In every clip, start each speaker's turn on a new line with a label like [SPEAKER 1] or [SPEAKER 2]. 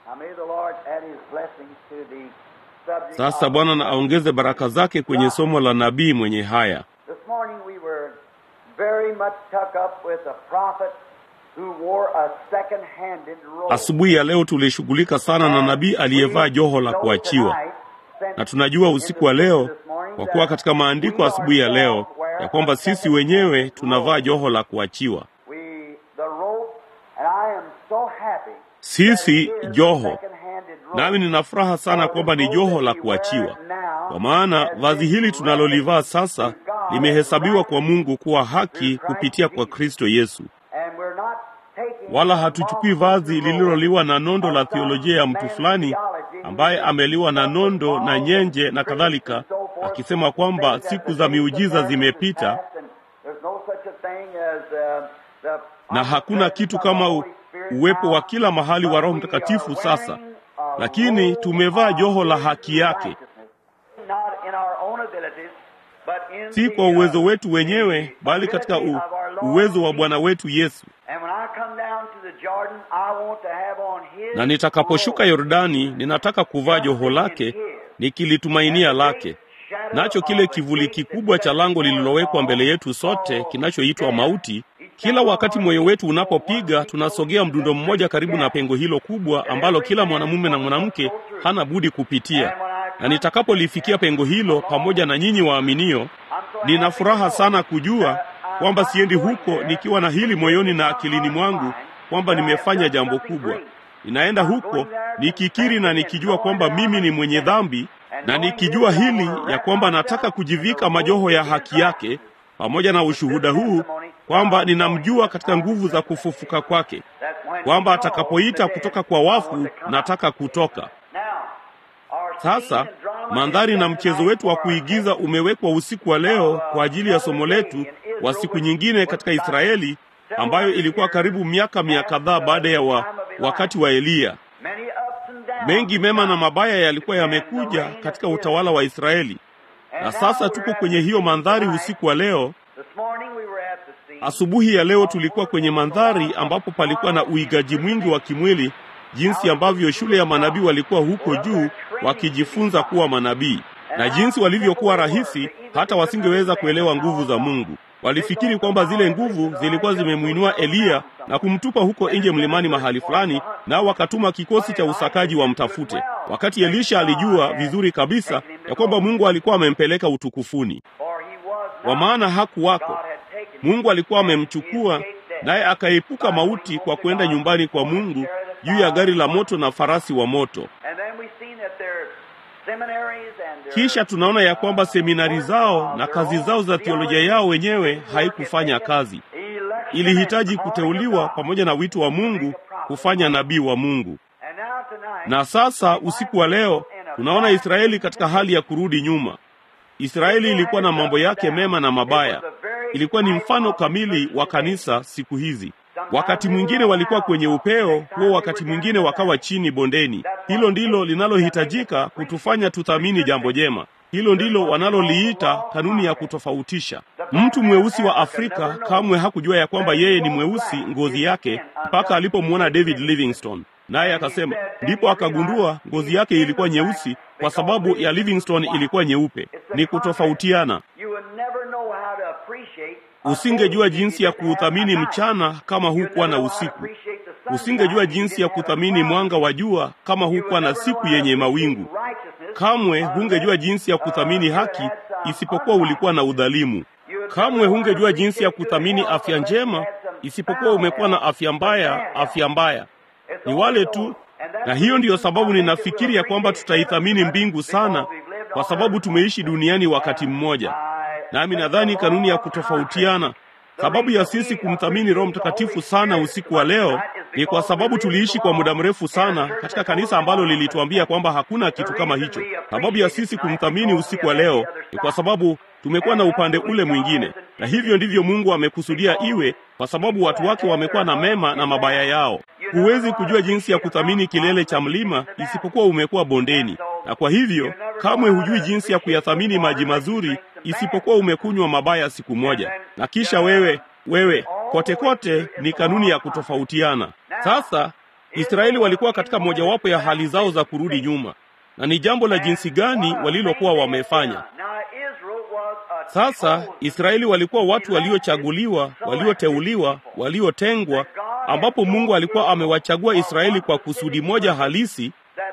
[SPEAKER 1] Sasa Bwana na aongeze baraka zake kwenye somo la nabii mwenye haya.
[SPEAKER 2] This morning we were very much tuck up with a prophet who wore a second-handed robe.
[SPEAKER 1] Asubuhi ya leo tulishughulika sana na nabii aliyevaa joho la kuachiwa, na tunajua usiku wa leo, kwa kuwa katika maandiko asubuhi ya leo, ya kwamba sisi wenyewe tunavaa joho la kuachiwa.
[SPEAKER 2] We, the robe, and I am so happy
[SPEAKER 1] Sisi
[SPEAKER 2] that it is
[SPEAKER 1] joho,
[SPEAKER 2] a second-handed robe.
[SPEAKER 1] nami nina furaha sana kwamba ni joho la kuachiwa, kwa maana vazi hili tunalolivaa sasa limehesabiwa kwa Mungu kuwa haki kupitia kwa Kristo Yesu.
[SPEAKER 2] And we're not taking
[SPEAKER 1] Wala hatuchukui vazi lililoliwa na nondo la theolojia ya mtu fulani ambaye ameliwa na nondo na nyenje na kadhalika, akisema kwamba siku za miujiza zimepita na hakuna kitu kama u, uwepo wa kila mahali wa Roho Mtakatifu sasa, lakini tumevaa joho la haki yake, si kwa uwezo wetu wenyewe, bali katika u, uwezo wa Bwana wetu Yesu. Na nitakaposhuka Yordani, ninataka kuvaa joho lake nikilitumainia lake, nacho kile kivuli kikubwa cha lango lililowekwa mbele yetu sote kinachoitwa mauti. Kila wakati moyo wetu unapopiga, tunasogea mdundo mmoja karibu na pengo hilo kubwa ambalo kila mwanamume na mwanamke hana budi kupitia. Na nitakapolifikia pengo hilo pamoja na nyinyi waaminio, nina furaha sana kujua kwamba siendi huko nikiwa na hili moyoni na akilini mwangu kwamba nimefanya jambo kubwa. Ninaenda huko nikikiri na nikijua kwamba mimi ni mwenye dhambi, na nikijua hili ya kwamba nataka kujivika majoho ya haki yake, pamoja na ushuhuda huu kwamba ninamjua katika nguvu za kufufuka kwake, kwamba atakapoita kutoka kwa wafu nataka kutoka. Sasa mandhari na mchezo wetu wa kuigiza umewekwa usiku wa leo kwa ajili ya somo letu wa siku nyingine katika Israeli ambayo ilikuwa karibu miaka mia kadhaa baada ya wa, wakati wa Eliya. Mengi mema na mabaya yalikuwa yamekuja katika utawala wa Israeli, na sasa tuko kwenye hiyo mandhari usiku wa leo. Asubuhi ya leo tulikuwa kwenye mandhari ambapo palikuwa na uigaji mwingi wa kimwili, jinsi ambavyo shule ya manabii walikuwa huko juu wakijifunza kuwa manabii, na jinsi walivyokuwa rahisi hata wasingeweza kuelewa nguvu za Mungu. Walifikiri kwamba zile nguvu zilikuwa zimemwinua Eliya na kumtupa huko nje mlimani mahali fulani, nao wakatuma kikosi cha usakaji wamtafute, wakati Elisha alijua vizuri kabisa ya kwamba Mungu alikuwa amempeleka utukufuni, kwa maana hakuwako. Mungu alikuwa amemchukua naye akaepuka mauti kwa kwenda nyumbani kwa Mungu juu ya gari la moto na farasi wa moto. Kisha tunaona ya kwamba seminari zao na kazi zao za teolojia yao wenyewe haikufanya kazi. Ilihitaji kuteuliwa pamoja na wito wa Mungu kufanya nabii wa Mungu. Na sasa usiku wa leo tunaona Israeli katika hali ya kurudi nyuma. Israeli ilikuwa na mambo yake mema na mabaya. Ilikuwa ni mfano kamili wa kanisa siku hizi. Wakati mwingine walikuwa kwenye upeo huo, wakati mwingine wakawa chini bondeni. Hilo ndilo linalohitajika kutufanya tuthamini jambo jema. Hilo ndilo wanaloliita kanuni ya kutofautisha. Mtu mweusi wa Afrika kamwe hakujua ya kwamba yeye ni mweusi ngozi yake mpaka alipomwona David Livingstone, naye akasema, ndipo akagundua ngozi yake ilikuwa nyeusi kwa sababu ya Livingstone ilikuwa nyeupe. Ni kutofautiana. Usingejua jinsi ya kuuthamini mchana kama hukuwa na usiku. Usingejua jinsi ya kuthamini mwanga wa jua kama hukuwa na siku yenye mawingu. Kamwe hungejua jinsi ya kuthamini haki isipokuwa ulikuwa na udhalimu. Kamwe hungejua jinsi ya kuthamini afya njema isipokuwa umekuwa na afya mbaya. Afya mbaya ni wale tu, na hiyo ndiyo sababu ninafikiri ya kwamba tutaithamini mbingu sana, kwa sababu tumeishi duniani wakati mmoja. Nami nadhani kanuni ya kutofautiana, sababu ya sisi kumthamini Roho Mtakatifu sana usiku wa leo ni kwa sababu tuliishi kwa muda mrefu sana katika kanisa ambalo lilituambia kwamba hakuna kitu kama hicho. Sababu ya sisi kumthamini usiku wa leo ni kwa sababu tumekuwa na upande ule mwingine, na hivyo ndivyo Mungu amekusudia iwe, kwa sababu watu wake wamekuwa na mema na mabaya yao. Huwezi kujua jinsi ya kuthamini kilele cha mlima isipokuwa umekuwa bondeni, na kwa hivyo kamwe hujui jinsi ya kuyathamini maji mazuri isipokuwa umekunywa mabaya siku moja. Na kisha wewe wewe kote kote ni kanuni ya kutofautiana. Sasa Israeli walikuwa katika mojawapo ya hali zao za kurudi nyuma, na ni jambo la jinsi gani walilokuwa wamefanya. Sasa Israeli walikuwa watu waliochaguliwa, walioteuliwa, waliotengwa, ambapo Mungu alikuwa amewachagua Israeli kwa kusudi moja halisi,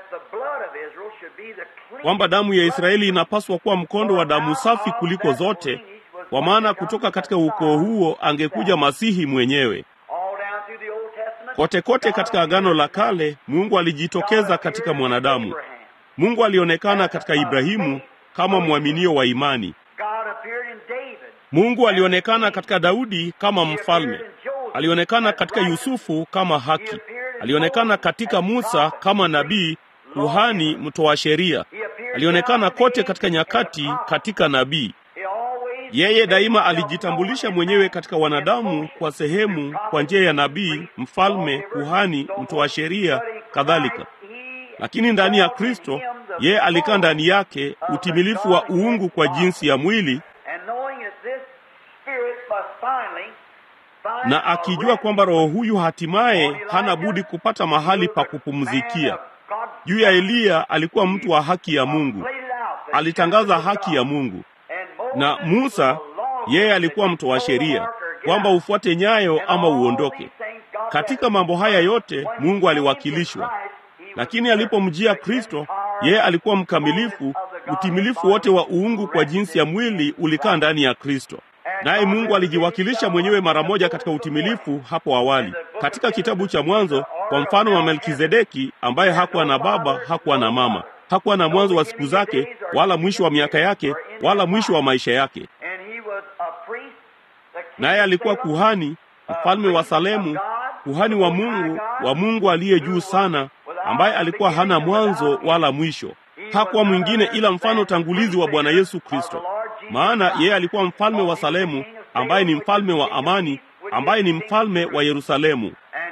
[SPEAKER 1] kwamba damu ya Israeli inapaswa kuwa mkondo wa damu safi kuliko zote, kwa maana kutoka katika ukoo huo angekuja Masihi mwenyewe. Kote kote katika Agano la Kale, Mungu alijitokeza katika mwanadamu. Mungu alionekana katika Ibrahimu kama mwaminio wa imani. Mungu alionekana katika Daudi kama mfalme. Alionekana katika Yusufu kama haki. Alionekana katika Musa kama nabii, kuhani, mtoa sheria. Alionekana kote katika nyakati katika nabii. Yeye daima alijitambulisha mwenyewe katika wanadamu kwa sehemu, kwa njia ya nabii, mfalme, kuhani, mtoa sheria, kadhalika. Lakini ndani ya Kristo, yeye alikaa ndani yake utimilifu wa uungu kwa jinsi ya mwili, na akijua kwamba roho huyu hatimaye hana budi kupata mahali pa kupumzikia. Juu ya Eliya alikuwa mtu wa haki ya Mungu, alitangaza haki ya Mungu na Musa yeye alikuwa mtoa sheria kwamba ufuate nyayo ama uondoke. Katika mambo haya yote Mungu aliwakilishwa, lakini alipomjia Kristo, yeye alikuwa mkamilifu. Utimilifu wote wa uungu kwa jinsi ya mwili ulikaa ndani ya Kristo, naye Mungu alijiwakilisha mwenyewe mara moja katika utimilifu hapo awali. Katika kitabu cha Mwanzo, kwa mfano wa Melkizedeki ambaye hakuwa na baba, hakuwa na mama hakuwa na mwanzo wa siku zake wala mwisho wa miaka yake wala mwisho wa maisha yake. Naye alikuwa kuhani, mfalme wa Salemu, kuhani wa Mungu, wa Mungu aliye juu sana, ambaye alikuwa hana mwanzo wala mwisho. Hakuwa mwingine ila mfano tangulizi wa Bwana Yesu Kristo, maana yeye alikuwa mfalme wa Salemu, ambaye ni mfalme wa amani, ambaye ni mfalme wa Yerusalemu,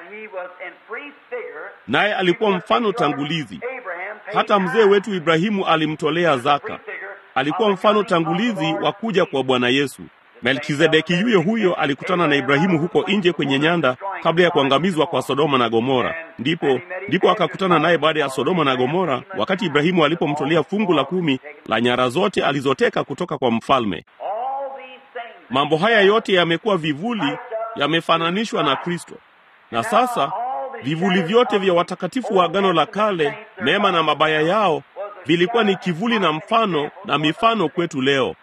[SPEAKER 1] naye alikuwa mfano tangulizi hata mzee wetu Ibrahimu alimtolea zaka. Alikuwa mfano tangulizi wa kuja kwa Bwana Yesu. Melkizedeki yuyo huyo alikutana na Ibrahimu huko nje kwenye nyanda kabla ya kuangamizwa kwa Sodoma na Gomora. Ndipo ndipo akakutana naye baada ya Sodoma na Gomora, wakati Ibrahimu alipomtolea fungu la kumi la nyara zote alizoteka kutoka kwa mfalme. Mambo haya yote yamekuwa vivuli, yamefananishwa na Kristo, na sasa vivuli vyote vya watakatifu wa Agano la Kale, mema na mabaya yao, vilikuwa ni kivuli na mfano na mifano kwetu leo.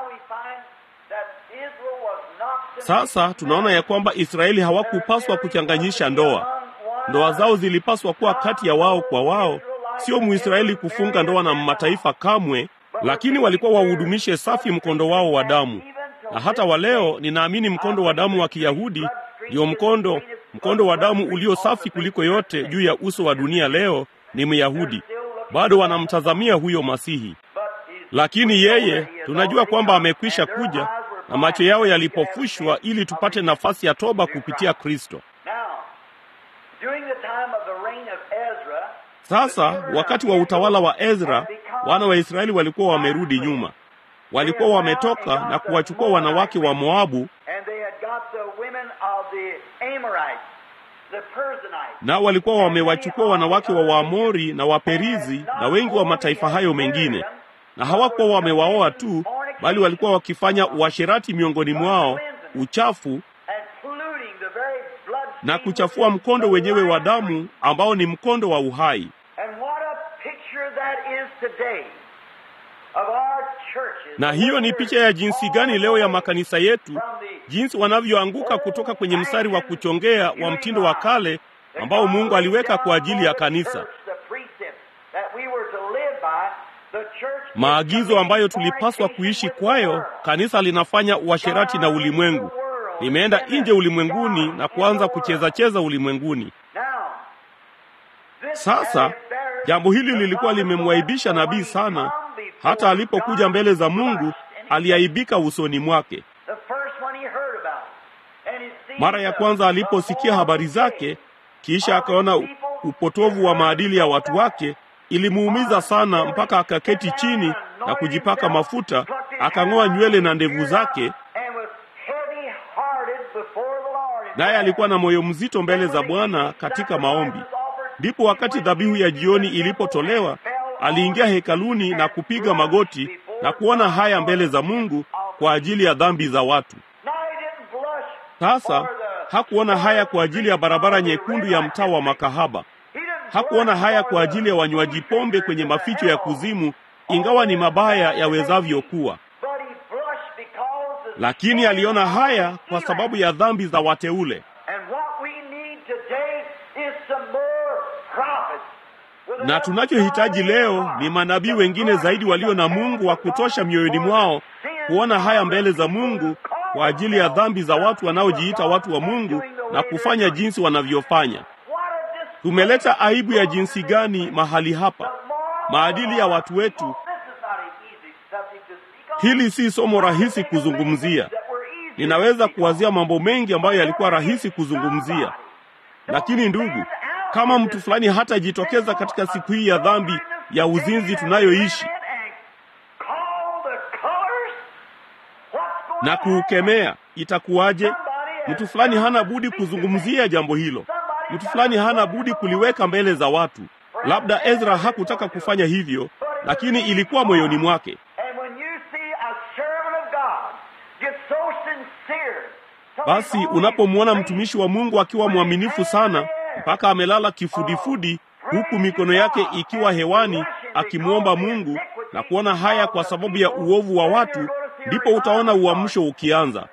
[SPEAKER 1] Sasa tunaona ya kwamba Israeli hawakupaswa kuchanganyisha ndoa. Ndoa zao zilipaswa kuwa kati ya wao kwa wao, sio Muisraeli kufunga ndoa na mataifa kamwe, lakini walikuwa wahudumishe safi mkondo wao wa damu. Na hata wa leo ninaamini mkondo wa damu wa Kiyahudi ndio mkondo mkondo wa damu ulio safi kuliko yote juu ya uso wa dunia leo ni Myahudi. Bado wanamtazamia huyo Masihi, lakini yeye tunajua kwamba amekwisha kuja na macho yao yalipofushwa ili tupate nafasi ya toba kupitia Kristo. Sasa wakati wa utawala wa Ezra, wana wa Israeli walikuwa wamerudi nyuma, walikuwa wametoka na kuwachukua wanawake wa Moabu nao walikuwa wamewachukua wanawake wa Waamori na Waperizi na wengi wa mataifa hayo mengine, na hawakuwa wamewaoa tu, bali walikuwa wakifanya uasherati miongoni mwao, uchafu na kuchafua mkondo wenyewe wa damu ambao ni mkondo wa uhai. Na hiyo ni picha ya jinsi gani leo ya makanisa yetu, jinsi wanavyoanguka kutoka kwenye mstari wa kuchongea wa mtindo wa kale ambao Mungu aliweka kwa ajili ya kanisa, maagizo ambayo tulipaswa kuishi kwayo. Kanisa linafanya uasherati na ulimwengu, limeenda nje ulimwenguni na kuanza kucheza cheza ulimwenguni. Sasa jambo hili lilikuwa limemwaibisha nabii sana, hata alipokuja mbele za Mungu aliaibika usoni mwake. Mara ya kwanza aliposikia habari zake, kisha akaona upotovu wa maadili ya watu wake, ilimuumiza sana mpaka akaketi chini na kujipaka mafuta, akang'oa nywele na ndevu zake, naye alikuwa na moyo mzito mbele za Bwana katika maombi. Ndipo wakati dhabihu ya jioni ilipotolewa, aliingia hekaluni na kupiga magoti na kuona haya mbele za Mungu kwa ajili ya dhambi za watu. Sasa hakuona haya kwa ajili ya barabara nyekundu ya mtaa wa makahaba. Hakuona haya kwa ajili ya wanywaji pombe kwenye maficho ya kuzimu, ingawa ni mabaya yawezavyo kuwa, lakini aliona haya kwa sababu ya dhambi za wateule. Na tunachohitaji leo ni manabii wengine zaidi walio na Mungu wa kutosha mioyoni mwao kuona haya mbele za Mungu kwa ajili ya dhambi za watu wanaojiita watu wa Mungu na kufanya jinsi wanavyofanya. Tumeleta aibu ya jinsi gani mahali hapa, maadili ya watu wetu. Hili si somo rahisi kuzungumzia. Ninaweza kuwazia mambo mengi ambayo yalikuwa rahisi kuzungumzia, lakini ndugu, kama mtu fulani hatajitokeza katika siku hii ya dhambi ya uzinzi tunayoishi na kuukemea, itakuwaje? Mtu fulani hana budi kuzungumzia jambo hilo. Mtu fulani hana budi kuliweka mbele za watu. Labda Ezra hakutaka kufanya hivyo, lakini ilikuwa moyoni mwake. Basi unapomwona mtumishi wa Mungu akiwa mwaminifu sana mpaka amelala kifudifudi, huku mikono yake ikiwa hewani akimwomba Mungu na kuona haya kwa sababu ya uovu wa watu, ndipo utaona uamsho ukianza.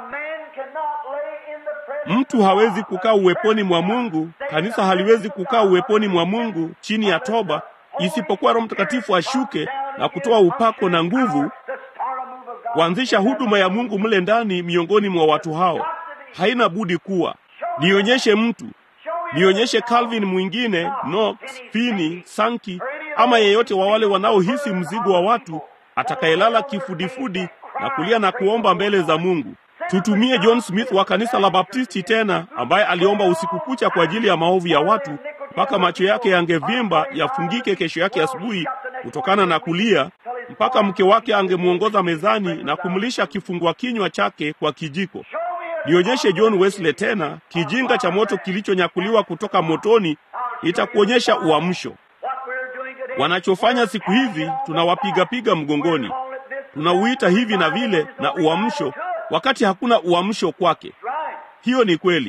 [SPEAKER 1] Mtu hawezi kukaa uweponi mwa Mungu, kanisa haliwezi kukaa uweponi mwa Mungu chini ya toba, isipokuwa Roho Mtakatifu ashuke na kutoa upako na nguvu kuanzisha huduma ya Mungu mle ndani miongoni mwa watu hao. Haina budi kuwa. Nionyeshe mtu, nionyeshe Calvin mwingine, Knox, Finney, Sankey ama yeyote wa wale wanaohisi mzigo wa watu atakayelala kifudifudi na kulia na kuomba mbele za Mungu. Tutumie John Smith wa kanisa la Baptisti tena, ambaye aliomba usiku kucha kwa ajili ya maovu ya watu mpaka macho yake yangevimba yafungike kesho yake asubuhi kutokana na kulia, mpaka mke wake angemwongoza mezani na kumlisha kifungua kinywa chake kwa kijiko. Nionyeshe John Wesley tena, kijinga cha moto kilichonyakuliwa kutoka motoni, itakuonyesha uamsho. Wanachofanya siku hizi, tunawapigapiga mgongoni, tunauita hivi na vile na uamsho, wakati hakuna uamsho kwake. Hiyo ni kweli.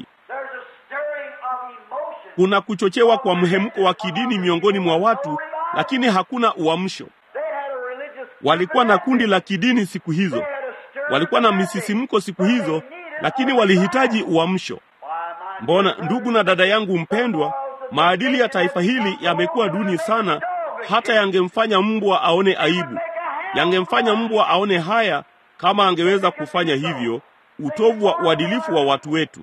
[SPEAKER 1] Kuna kuchochewa kwa mhemko wa kidini miongoni mwa watu, lakini hakuna uamsho. Walikuwa na kundi la kidini siku hizo, walikuwa na misisimko siku hizo, lakini walihitaji uamsho. Mbona ndugu na dada yangu mpendwa, maadili ya taifa hili yamekuwa duni sana, hata yangemfanya mbwa aone aibu, yangemfanya mbwa aone haya kama angeweza kufanya hivyo. Utovu wa uadilifu wa watu wetu.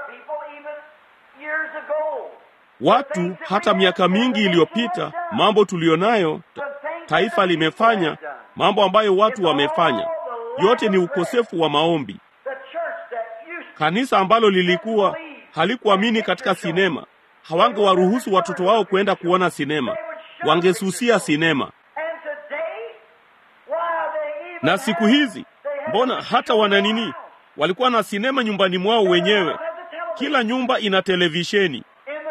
[SPEAKER 1] Watu hata miaka mingi iliyopita, mambo tuliyonayo taifa limefanya, mambo ambayo watu wamefanya, yote ni ukosefu wa maombi. Kanisa ambalo lilikuwa halikuamini katika sinema, hawangewaruhusu watoto wao kwenda kuona sinema, wangesusia sinema. Na siku hizi mbona hata wana nini, walikuwa na sinema nyumbani mwao wenyewe. Kila nyumba ina televisheni.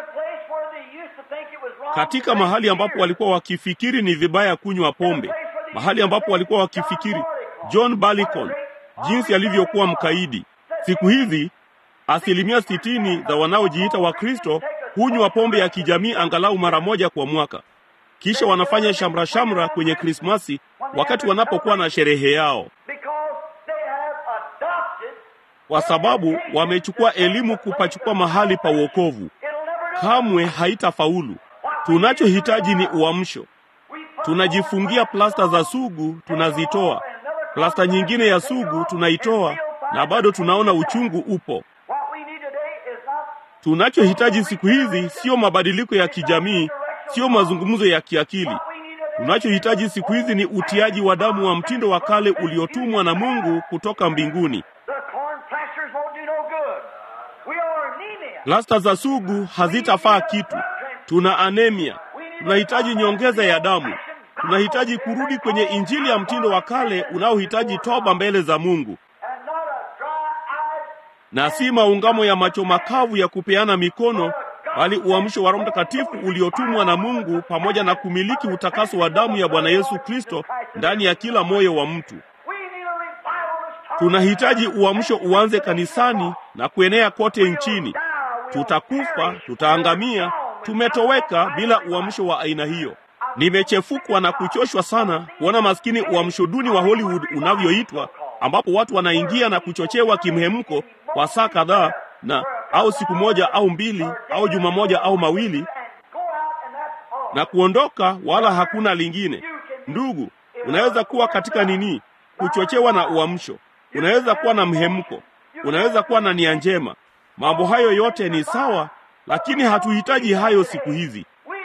[SPEAKER 1] Katika mahali ambapo walikuwa wakifikiri ni vibaya kunywa pombe, mahali ambapo walikuwa wakifikiri John Barleycorn jinsi alivyokuwa mkaidi. Siku hizi asilimia sitini za wanaojiita Wakristo hunywa pombe ya kijamii angalau mara moja kwa mwaka, kisha wanafanya shamra shamra kwenye Krismasi wakati wanapokuwa na sherehe yao, kwa sababu wamechukua elimu kupachukua mahali pa wokovu. Kamwe haitafaulu. Tunachohitaji ni uamsho. Tunajifungia plasta za sugu, tunazitoa. Plasta nyingine ya sugu tunaitoa, na bado tunaona uchungu upo. Tunachohitaji siku hizi sio mabadiliko ya kijamii, sio mazungumzo ya kiakili. Tunachohitaji siku hizi ni utiaji wa damu wa mtindo wa kale uliotumwa na Mungu kutoka mbinguni. Plasta za sugu hazitafaa kitu. Tuna anemia, tunahitaji nyongeza ya damu. Tunahitaji kurudi kwenye injili ya mtindo wa kale unaohitaji toba mbele za Mungu, na si maungamo ya macho makavu ya kupeana mikono, bali uamsho wa Roho Mtakatifu uliotumwa na Mungu pamoja na kumiliki utakaso wa damu ya Bwana Yesu Kristo ndani ya kila moyo wa mtu. Tunahitaji uamsho uanze kanisani na kuenea kote nchini. Tutakufa, tutaangamia, tumetoweka bila uamsho wa aina hiyo. Nimechefukwa na kuchoshwa sana kuona maskini uamsho duni wa Hollywood unavyoitwa, ambapo watu wanaingia na kuchochewa kimhemko kwa saa kadhaa na au siku moja au mbili au juma moja au mawili na kuondoka, wala hakuna lingine. Ndugu, unaweza kuwa katika nini? Kuchochewa na uamsho. Unaweza kuwa na mhemko, unaweza kuwa na nia njema. Mambo hayo yote ni sawa, lakini hatuhitaji hayo siku hizi.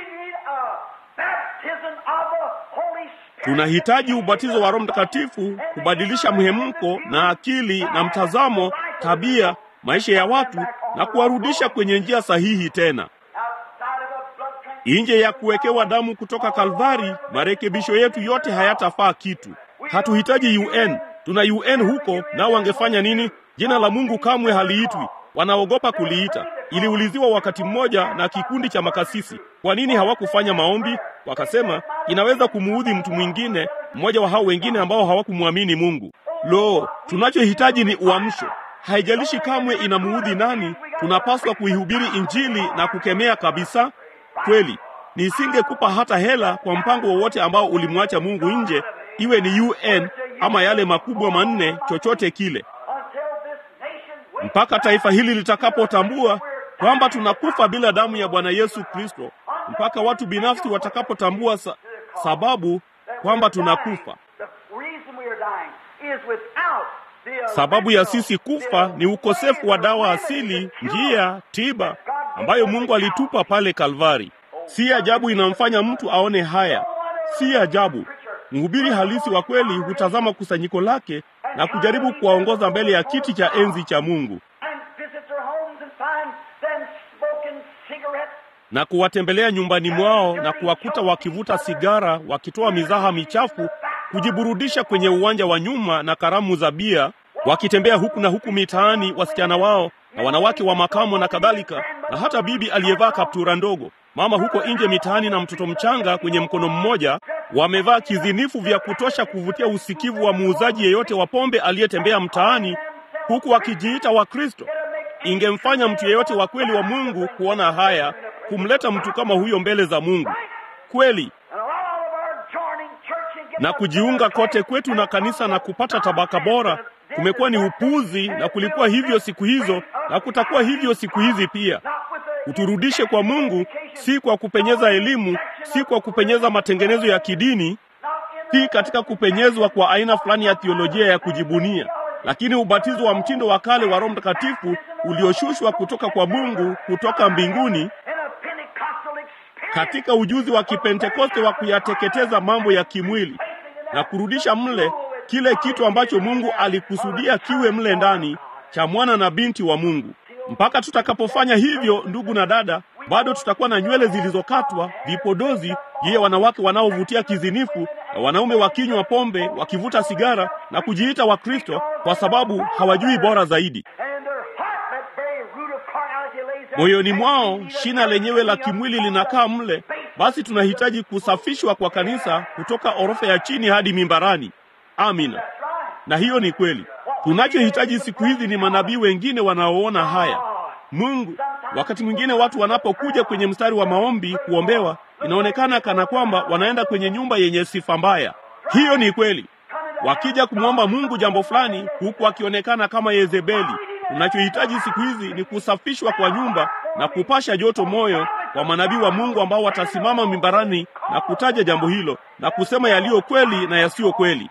[SPEAKER 1] Tunahitaji ubatizo wa Roho Mtakatifu kubadilisha mhemko na akili na mtazamo, tabia, maisha ya watu na kuwarudisha kwenye njia sahihi tena. Nje ya kuwekewa damu kutoka Kalvari, marekebisho yetu yote hayatafaa kitu. Hatuhitaji UN. Tuna UN huko, nao wangefanya nini? Jina la Mungu kamwe haliitwi, wanaogopa kuliita. Iliuliziwa wakati mmoja na kikundi cha makasisi, kwa nini hawakufanya maombi? Wakasema inaweza kumuudhi mtu mwingine, mmoja wa hao wengine ambao hawakumwamini Mungu. Lo, tunachohitaji ni uamsho. Haijalishi kamwe inamuudhi nani, tunapaswa kuihubiri Injili na kukemea kabisa. Kweli nisingekupa hata hela kwa mpango wowote ambao ulimwacha Mungu nje, iwe ni UN ama yale makubwa manne, chochote kile, mpaka taifa hili litakapotambua kwamba tunakufa bila damu ya Bwana Yesu Kristo, mpaka watu binafsi watakapotambua sa sababu kwamba tunakufa. Sababu ya sisi kufa ni ukosefu wa dawa asili, njia, tiba ambayo Mungu alitupa pale Kalvari. Si ajabu inamfanya mtu aone haya. Si ajabu mhubiri halisi wa kweli hutazama kusanyiko lake na kujaribu kuwaongoza mbele ya kiti cha enzi cha Mungu na kuwatembelea nyumbani mwao na kuwakuta wakivuta sigara, wakitoa mizaha michafu, kujiburudisha kwenye uwanja wa nyuma na karamu za bia, wakitembea huku na huku mitaani, wasichana wao na wanawake wa makamo na kadhalika, na hata bibi aliyevaa kaptura ndogo, mama huko nje mitaani na mtoto mchanga kwenye mkono mmoja, wamevaa kizinifu vya kutosha kuvutia usikivu wa muuzaji yeyote wa pombe aliyetembea mtaani, huku wakijiita Wakristo. Ingemfanya mtu yeyote wa kweli wa Mungu kuona haya, kumleta mtu kama huyo mbele za Mungu kweli na kujiunga kote kwetu na kanisa na kupata tabaka bora kumekuwa ni upuzi, na kulikuwa hivyo siku hizo na kutakuwa hivyo siku hizi pia. Uturudishe kwa Mungu, si kwa kupenyeza elimu, si kwa kupenyeza matengenezo ya kidini, si katika kupenyezwa kwa aina fulani ya theolojia ya kujibunia, lakini ubatizo wa mtindo wa kale wa Roho Mtakatifu ulioshushwa kutoka kwa Mungu kutoka mbinguni katika ujuzi wa Kipentekoste wa kuyateketeza mambo ya kimwili na kurudisha mle kile kitu ambacho Mungu alikusudia kiwe mle ndani cha mwana na binti wa Mungu. Mpaka tutakapofanya hivyo, ndugu na dada, bado tutakuwa na nywele zilizokatwa, vipodozi juu ya wanawake wanaovutia kizinifu na wanaume wakinywa pombe, wakivuta sigara na kujiita Wakristo kwa sababu hawajui bora zaidi. Moyoni mwao shina lenyewe la kimwili linakaa mle. Basi tunahitaji kusafishwa kwa kanisa kutoka orofa ya chini hadi mimbarani. Amina. Na hiyo ni kweli. Tunachohitaji siku hizi ni manabii wengine wanaoona haya. Mungu, wakati mwingine watu wanapokuja kwenye mstari wa maombi kuombewa, inaonekana kana kwamba wanaenda kwenye nyumba yenye sifa mbaya. Hiyo ni kweli. Wakija kumwomba Mungu jambo fulani, huku akionekana kama Yezebeli. Tunachohitaji siku hizi ni kusafishwa kwa nyumba na kupasha joto moyo kwa manabii wa Mungu ambao watasimama mimbarani na kutaja jambo hilo na kusema yaliyo kweli na yasiyo kweli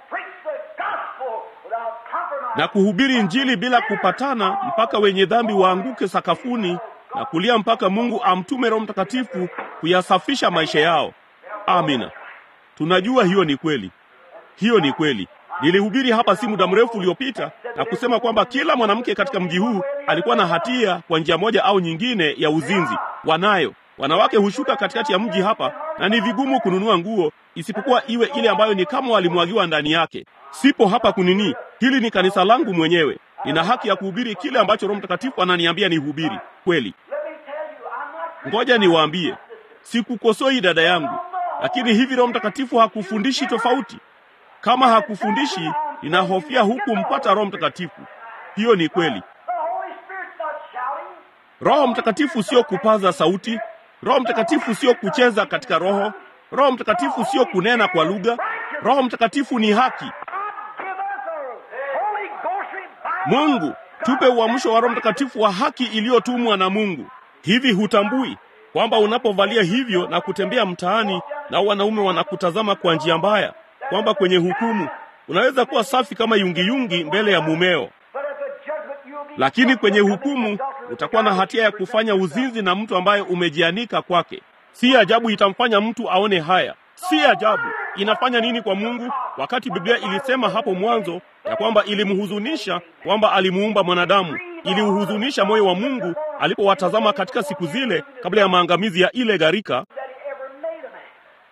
[SPEAKER 1] na kuhubiri Injili bila kupatana mpaka wenye dhambi waanguke sakafuni na kulia mpaka Mungu amtume Roho Mtakatifu kuyasafisha maisha yao. Amina. Tunajua hiyo ni kweli. Hiyo ni kweli. Nilihubiri hapa si muda mrefu uliopita na kusema kwamba kila mwanamke katika mji huu alikuwa na hatia kwa njia moja au nyingine ya uzinzi. Wanayo. Wanawake hushuka katikati ya mji hapa na ni vigumu kununua nguo isipokuwa iwe ile ambayo ni kama walimwagiwa ndani yake. Sipo hapa kunini. Hili ni kanisa langu mwenyewe. Nina haki ya kuhubiri kile ambacho Roho Mtakatifu ananiambia nihubiri. Kweli. Ngoja niwaambie, sikukosoi dada yangu, lakini hivi Roho Mtakatifu hakufundishi tofauti? Kama hakufundishi, ninahofia huku mpata Roho Mtakatifu. Hiyo ni kweli.
[SPEAKER 2] The Holy Spirit's not shouting.
[SPEAKER 1] Roho Mtakatifu sio kupaza sauti. Roho Mtakatifu sio kucheza katika Roho. Roho Mtakatifu sio kunena kwa lugha. Roho Mtakatifu ni haki.
[SPEAKER 2] God give us a Holy Ghost revival.
[SPEAKER 1] Mungu, tupe uamsho wa Roho Mtakatifu wa haki iliyotumwa na Mungu. Hivi hutambui kwamba unapovalia hivyo na kutembea mtaani na wanaume wanakutazama kwa njia mbaya, kwamba kwenye hukumu unaweza kuwa safi kama yungiyungi mbele ya mumeo,
[SPEAKER 2] But at the judgment you'll be
[SPEAKER 1] lakini kwenye hukumu utakuwa na hatia ya kufanya uzinzi na mtu ambaye umejianika kwake. Si ajabu itamfanya mtu aone haya. Si ajabu. Inafanya nini kwa Mungu, wakati Biblia ilisema hapo mwanzo ya kwamba ilimhuzunisha kwamba alimuumba mwanadamu, iliuhuzunisha moyo wa Mungu alipowatazama katika siku zile kabla ya maangamizi ya ile gharika,
[SPEAKER 2] that he ever made a man.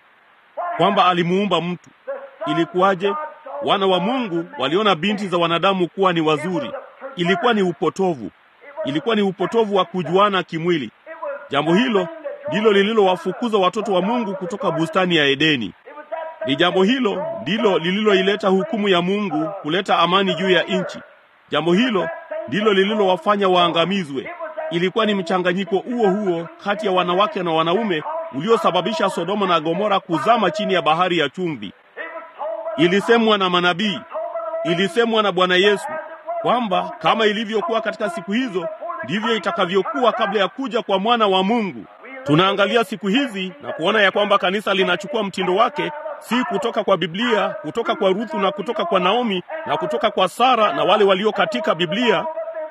[SPEAKER 2] What
[SPEAKER 1] kwamba alimuumba mtu.
[SPEAKER 2] the Son
[SPEAKER 1] Ilikuwaje?
[SPEAKER 2] of God saw
[SPEAKER 1] Wana wa
[SPEAKER 2] the
[SPEAKER 1] Mungu
[SPEAKER 2] man
[SPEAKER 1] waliona binti za wanadamu kuwa ni wazuri. Ilikuwa ni upotovu, ilikuwa ni upotovu wa kujuana kimwili.
[SPEAKER 2] It was
[SPEAKER 1] Jambo hilo ndilo lililowafukuza watoto wa Mungu kutoka bustani ya Edeni.
[SPEAKER 2] it was that
[SPEAKER 1] Ni jambo hilo ndilo lililoileta hukumu ya Mungu kuleta amani juu ya nchi. Jambo hilo ndilo lililowafanya waangamizwe. Ilikuwa ni mchanganyiko huo huo kati ya wanawake na wanaume uliosababisha Sodoma na Gomora kuzama chini ya bahari ya chumvi.
[SPEAKER 2] it was told by
[SPEAKER 1] Ilisemwa na manabii, ilisemwa na Bwana Yesu kwamba kama ilivyokuwa katika siku hizo ndivyo itakavyokuwa kabla ya kuja kwa mwana wa Mungu. Tunaangalia siku hizi na kuona ya kwamba kanisa linachukua mtindo wake, si kutoka kwa Biblia, kutoka kwa Ruthu na kutoka kwa Naomi na kutoka kwa Sara na wale walio katika Biblia,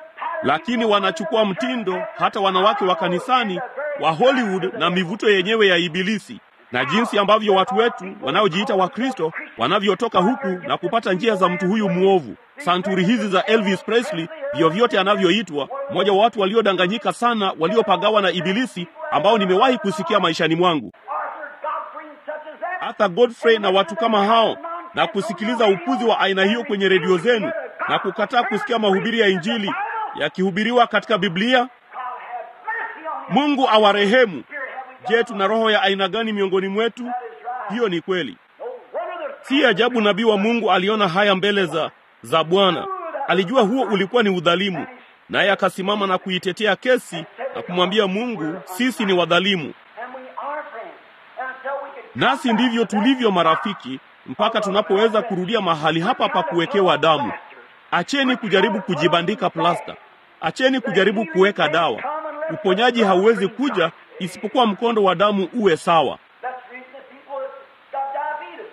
[SPEAKER 1] lakini wanachukua mtindo hata wanawake wa kanisani wa Hollywood na mivuto yenyewe ya Ibilisi na jinsi ambavyo watu wetu wanaojiita Wakristo wanavyotoka huku na kupata njia za mtu huyu mwovu. Santuri hizi za Elvis Presley, vyovyote anavyoitwa, mmoja wa watu waliodanganyika sana, waliopagawa na Ibilisi, ambao nimewahi kusikia maishani mwangu,
[SPEAKER 2] Arthur Godfrey and such as that.
[SPEAKER 1] Arthur Godfrey na watu kama hao, na kusikiliza upuzi wa aina hiyo kwenye redio zenu na kukataa kusikia mahubiri ya Injili yakihubiriwa katika Biblia.
[SPEAKER 2] God have mercy on him.
[SPEAKER 1] Mungu awarehemu.
[SPEAKER 2] Spirit have we got.
[SPEAKER 1] Je, tuna roho ya aina gani miongoni mwetu? Hiyo ni kweli.
[SPEAKER 2] No wonder the
[SPEAKER 1] Si ajabu nabii wa Mungu aliona haya mbele za za Bwana. Alijua huo ulikuwa ni udhalimu, naye akasimama na kuitetea kesi na kumwambia Mungu, sisi ni wadhalimu,
[SPEAKER 2] and we are friends. And until we can
[SPEAKER 1] nasi ndivyo tulivyo marafiki, mpaka tunapoweza kurudia mahali hapa pa kuwekewa damu. Acheni kujaribu kujibandika plasta, acheni kujaribu kuweka dawa. Uponyaji hauwezi kuja isipokuwa mkondo wa damu uwe sawa.
[SPEAKER 2] That's the reason that people have got diabetes.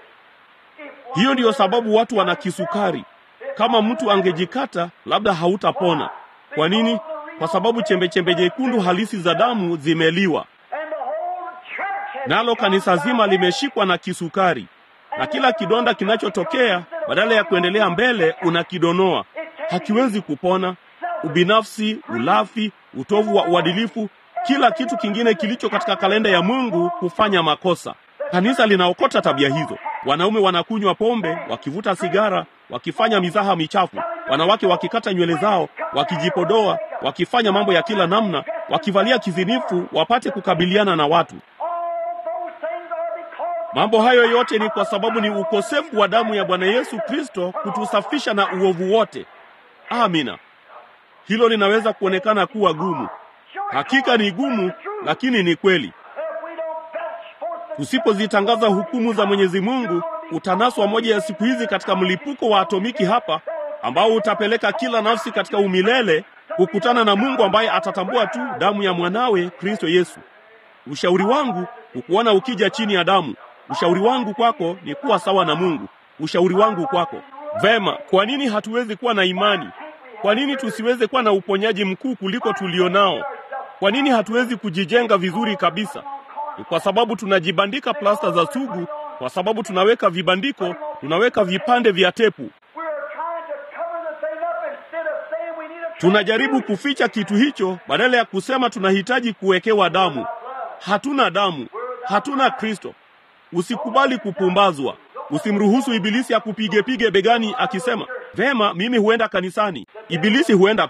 [SPEAKER 2] If one
[SPEAKER 1] Hiyo ndiyo sababu watu wana kisukari. Kama mtu angejikata, labda hautapona. Kwa nini? Kwa sababu chembechembe nyekundu halisi za damu zimeliwa,
[SPEAKER 2] and the whole church has
[SPEAKER 1] nalo kanisa zima limeshikwa na kisukari, na kila kidonda kinachotokea, badala ya kuendelea mbele, unakidonoa. Hakiwezi kupona. Ubinafsi, ulafi, utovu wa uadilifu, kila kitu kingine kilicho katika kalenda ya Mungu hufanya makosa. Kanisa linaokota tabia hizo. Wanaume wanakunywa pombe, wakivuta sigara, wakifanya mizaha michafu, wanawake wakikata nywele zao, wakijipodoa, wakifanya mambo ya kila namna, wakivalia kizinifu wapate kukabiliana na watu.
[SPEAKER 2] all those things are because
[SPEAKER 1] Mambo hayo yote ni kwa sababu ni ukosefu wa damu ya Bwana Yesu Kristo kutusafisha na uovu wote. Amina. Hilo linaweza kuonekana kuwa gumu. Hakika ni gumu, lakini ni kweli.
[SPEAKER 2] if we don't belch forth the
[SPEAKER 1] Tusipozitangaza hukumu za Mwenyezi Mungu, utanaswa moja ya siku hizi katika mlipuko wa atomiki hapa, ambao utapeleka kila nafsi katika umilele kukutana na Mungu ambaye atatambua tu damu ya mwanawe Kristo Yesu. Ushauri wangu hukuona ukija chini ya damu. Ushauri wangu kwako ni kuwa sawa na Mungu. Ushauri wangu kwako. Vema, kwa nini hatuwezi kuwa na imani? Kwa nini tusiweze kuwa na uponyaji mkuu kuliko tulionao? Kwa nini hatuwezi kujijenga vizuri kabisa? Ni kwa sababu tunajibandika plasta za sugu, kwa sababu tunaweka vibandiko, tunaweka vipande vya tepu.
[SPEAKER 2] we're trying to cover the thing up instead of saying we need a
[SPEAKER 1] Tunajaribu kuficha kitu hicho badala ya kusema tunahitaji kuwekewa damu. Hatuna damu, hatuna Kristo. Usikubali kupumbazwa. Usimruhusu ibilisi akupige pige begani akisema, vema, mimi huenda kanisani. Ibilisi huenda pia.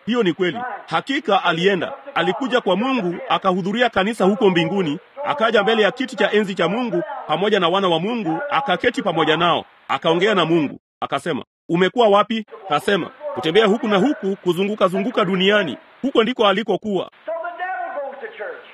[SPEAKER 1] Hiyo ni kweli. Hakika alienda, alikuja kwa Mungu, akahudhuria kanisa huko mbinguni, akaja mbele ya kiti cha enzi cha Mungu pamoja na wana wa Mungu, akaketi pamoja nao, akaongea na Mungu, akasema, umekuwa wapi? Kasema, kutembea huku na huku, kuzunguka zunguka duniani. Huko ndiko alikokuwa.
[SPEAKER 2] So the devil goes to church.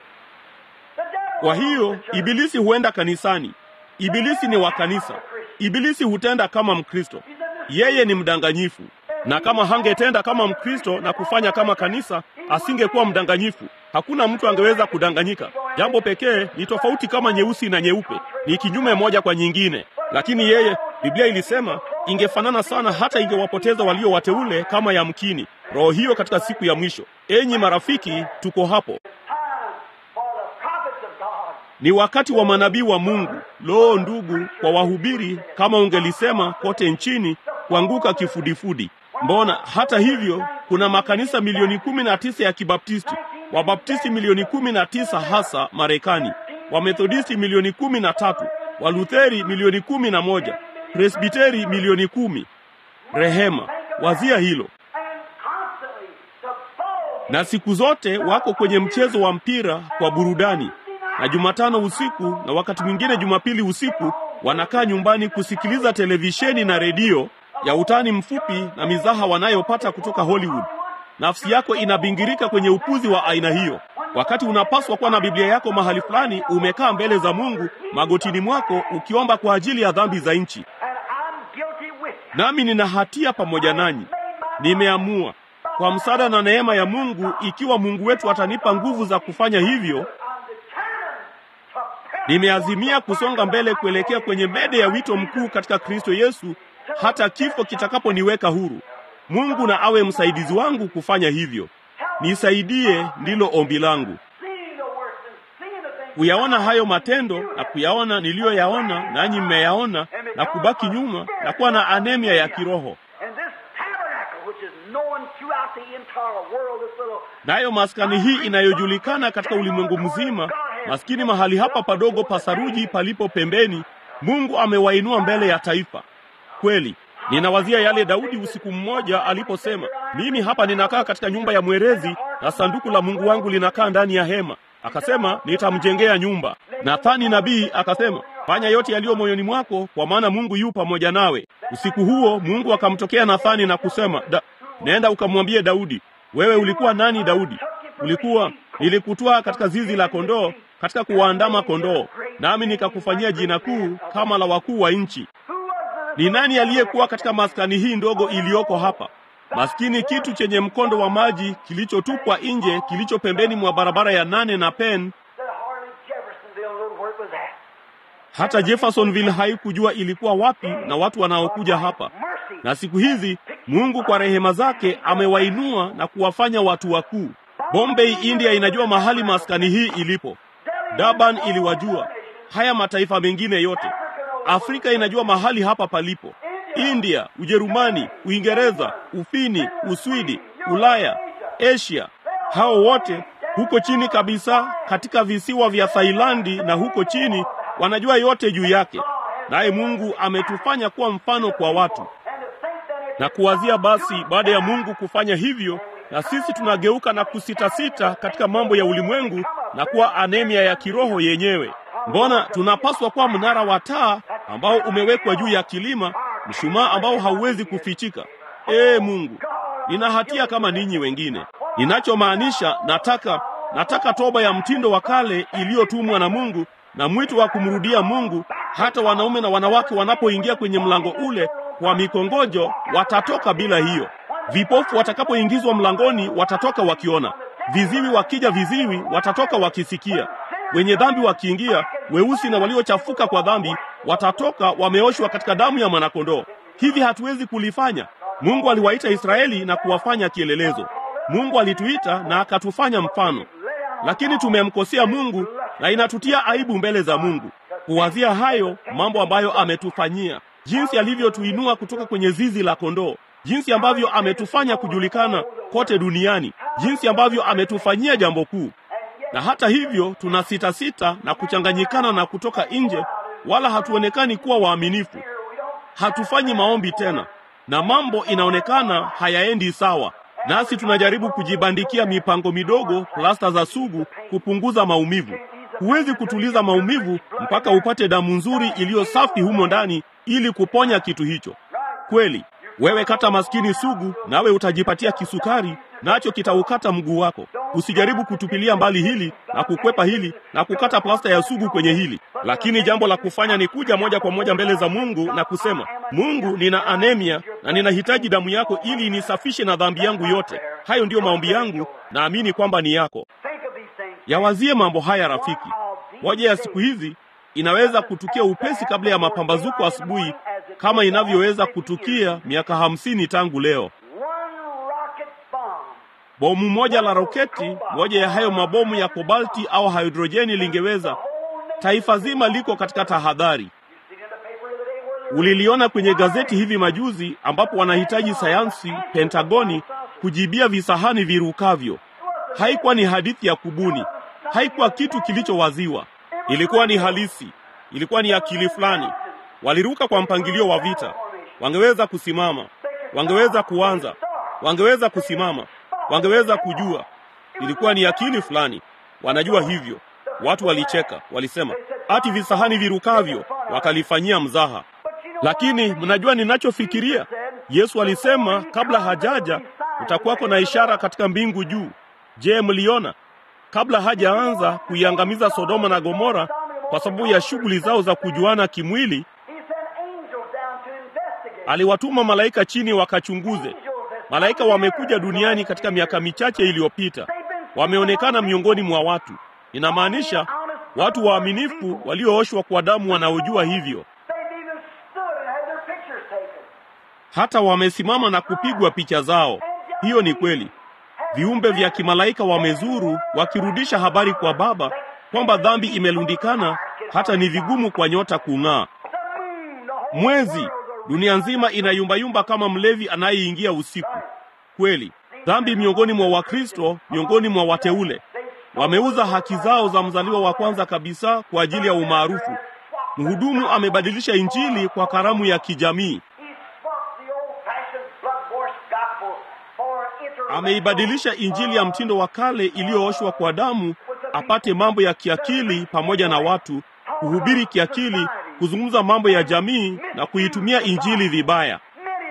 [SPEAKER 2] The devil
[SPEAKER 1] Kwa
[SPEAKER 2] goes
[SPEAKER 1] hiyo
[SPEAKER 2] to church.
[SPEAKER 1] ibilisi huenda kanisani. Ibilisi ni wa kanisa. Ibilisi hutenda kama Mkristo. Yeye ni mdanganyifu, na kama hangetenda kama Mkristo na kufanya kama kanisa, asingekuwa mdanganyifu. Hakuna mtu angeweza kudanganyika. Jambo pekee ni tofauti kama nyeusi na nyeupe, ni kinyume moja kwa nyingine. Lakini yeye, Biblia ilisema ingefanana sana, hata ingewapoteza walio wateule kama yamkini. Roho hiyo katika siku ya mwisho. Enyi marafiki, tuko hapo.
[SPEAKER 2] Time for the prophets of God.
[SPEAKER 1] Ni wakati wa manabii wa Mungu. Loo ndugu, kwa wahubiri kama ungelisema kote nchini kuanguka kifudifudi. Mbona hata hivyo kuna makanisa milioni kumi na tisa ya Kibaptisti, Wabaptisti milioni kumi na tisa hasa Marekani, Wamethodisti milioni kumi na tatu, Walutheri milioni kumi na moja, Presbiteri milioni kumi. Rehema, wazia hilo.
[SPEAKER 2] And constantly the foe
[SPEAKER 1] na siku zote wako kwenye mchezo wa mpira kwa burudani, na Jumatano usiku na wakati mwingine Jumapili usiku wanakaa nyumbani kusikiliza televisheni na redio ya utani mfupi na mizaha wanayopata kutoka Hollywood. Nafsi yako inabingirika kwenye upuzi wa aina hiyo, wakati unapaswa kuwa na Biblia yako mahali fulani, umekaa mbele za Mungu magotini mwako ukiomba kwa ajili ya dhambi za nchi.
[SPEAKER 2] and I'm guilty with you.
[SPEAKER 1] Nami nina hatia pamoja nanyi. Nimeamua kwa msaada na neema ya Mungu, ikiwa Mungu wetu atanipa nguvu za kufanya hivyo,
[SPEAKER 2] I'm determined to press
[SPEAKER 1] nimeazimia kusonga mbele kuelekea kwenye mede ya wito mkuu katika Kristo Yesu, hata kifo kitakaponiweka huru. Mungu na awe msaidizi wangu kufanya hivyo. Nisaidie, ndilo ombi langu.
[SPEAKER 2] seeing the works and seeing the things
[SPEAKER 1] Kuyaona hayo matendo na kuyaona niliyoyaona, nanyi mmeyaona, na kubaki nyuma na kuwa na anemia ya kiroho.
[SPEAKER 2] And this tabernacle, which is known throughout the entire world, this little
[SPEAKER 1] Nayo maskani hii inayojulikana katika ulimwengu mzima, maskini mahali hapa padogo pa saruji palipo pembeni, Mungu amewainua mbele ya taifa. Kweli ninawazia yale Daudi usiku mmoja aliposema, mimi hapa ninakaa katika nyumba ya mwerezi na sanduku la Mungu wangu linakaa ndani ya hema. Akasema nitamjengea nyumba. Nathani nabii akasema, fanya yote yaliyo moyoni mwako, kwa maana Mungu yu pamoja nawe. Usiku huo Mungu akamtokea Nathani na kusema, da, nenda ukamwambie Daudi, wewe ulikuwa nani Daudi? Ulikuwa nilikutwaa katika zizi la kondoo, katika kuwaandama kondoo, nami nikakufanyia jina kuu kama la wakuu wa nchi. Ni nani aliyekuwa katika maskani hii ndogo iliyoko hapa? Maskini kitu chenye mkondo wa maji kilichotupwa nje, kilicho pembeni mwa barabara ya nane na Penn.
[SPEAKER 2] that hardly Jeffersonville knew where it was at.
[SPEAKER 1] Hata Jeffersonville haikujua ilikuwa wapi na watu wanaokuja hapa.
[SPEAKER 2] Mercy.
[SPEAKER 1] Na siku hizi Mungu kwa rehema zake amewainua na kuwafanya watu wakuu. Bombay, India inajua mahali maskani hii ilipo. Durban iliwajua. Haya mataifa mengine yote. Afrika inajua mahali hapa palipo. India, Ujerumani, Uingereza, Ufini, Uswidi, Ulaya, Asia. Hao wote huko chini kabisa katika visiwa vya Thailandi na huko chini wanajua yote juu yake. Naye Mungu ametufanya kuwa mfano kwa watu.
[SPEAKER 2] And to think that it
[SPEAKER 1] Na kuwazia basi, baada ya Mungu kufanya hivyo, na sisi tunageuka na kusitasita katika mambo ya ulimwengu na kuwa anemia ya kiroho yenyewe. Mbona tunapaswa kuwa mnara wa taa ambao umewekwa juu ya kilima, mshumaa ambao hauwezi kufichika. Ee Mungu, nina hatia kama ninyi wengine. Ninachomaanisha, nataka nataka toba ya mtindo wa kale iliyotumwa na Mungu na mwito wa kumrudia Mungu. Hata wanaume na wanawake wanapoingia kwenye mlango ule kwa mikongojo, watatoka bila hiyo. Vipofu watakapoingizwa mlangoni, watatoka wakiona. Viziwi wakija viziwi, watatoka wakisikia. Wenye dhambi wakiingia, weusi na waliochafuka kwa dhambi, watatoka wameoshwa katika damu ya mwanakondoo. Hivi hatuwezi kulifanya. Mungu aliwaita Israeli na kuwafanya kielelezo. Mungu alituita na akatufanya mfano, lakini tumemkosea Mungu na inatutia aibu mbele za Mungu kuwazia hayo mambo ambayo ametufanyia, jinsi alivyotuinua kutoka kwenye zizi la kondoo, jinsi ambavyo ametufanya kujulikana kote duniani, jinsi ambavyo ametufanyia jambo kuu. Na hata hivyo tuna sita sita na kuchanganyikana na kutoka nje, wala hatuonekani kuwa waaminifu. Hatufanyi maombi tena, na mambo inaonekana hayaendi sawa. nasi tunajaribu kujibandikia mipango midogo, plasta za sugu, kupunguza maumivu. Huwezi kutuliza maumivu mpaka upate damu nzuri iliyo safi humo ndani ili kuponya kitu hicho. Kweli wewe kata maskini sugu, nawe utajipatia kisukari, nacho kitaukata mguu wako. Usijaribu kutupilia mbali hili na kukwepa hili na kukata plasta ya sugu kwenye hili, lakini jambo la kufanya ni kuja moja kwa moja mbele za Mungu na kusema, Mungu, nina anemia na ninahitaji damu yako ili inisafishe na dhambi yangu yote. Hayo ndiyo maombi yangu, naamini kwamba ni yako. Yawazie mambo haya rafiki. Moja ya siku hizi inaweza kutukia upesi kabla ya mapambazuko asubuhi, kama inavyoweza kutukia miaka hamsini tangu leo. Bomu moja la roketi, moja ya hayo mabomu ya kobalti au hidrojeni lingeweza. Taifa zima liko katika tahadhari. Uliliona kwenye gazeti hivi majuzi, ambapo wanahitaji sayansi Pentagoni kujibia visahani virukavyo. Haikuwa ni hadithi ya kubuni, haikuwa kitu kilichowaziwa, ilikuwa ni halisi, ilikuwa ni akili fulani. Waliruka kwa mpangilio wa vita. Wangeweza kusimama, wangeweza kuanza, wangeweza kusimama, wangeweza kujua. Ilikuwa ni akili fulani, wanajua hivyo. Watu walicheka, walisema ati visahani virukavyo, wakalifanyia mzaha. Lakini mnajua ninachofikiria? Yesu alisema kabla hajaja utakuwako na ishara katika mbingu juu. Je, mliona? Kabla hajaanza kuiangamiza Sodoma na Gomora kwa sababu ya shughuli zao za kujuana kimwili, aliwatuma malaika chini wakachunguze. Malaika wamekuja duniani katika miaka michache iliyopita, wameonekana miongoni mwa watu. Inamaanisha watu waaminifu waliooshwa kwa damu wanaojua hivyo, hata wamesimama na kupigwa picha zao. Hiyo ni kweli. Viumbe vya kimalaika wamezuru wakirudisha habari kwa Baba kwamba dhambi imelundikana, hata ni vigumu kwa nyota kung'aa. Mwezi, dunia nzima inayumbayumba kama mlevi anayeingia usiku. Kweli, dhambi miongoni mwa Wakristo, miongoni mwa wateule, wameuza haki zao za mzaliwa wa kwanza kabisa kwa ajili ya umaarufu. Mhudumu amebadilisha Injili kwa karamu ya kijamii. Ameibadilisha Injili ya mtindo wa kale iliyooshwa kwa damu apate mambo ya kiakili pamoja na watu, kuhubiri kiakili, kuzungumza mambo ya jamii na kuitumia Injili vibaya.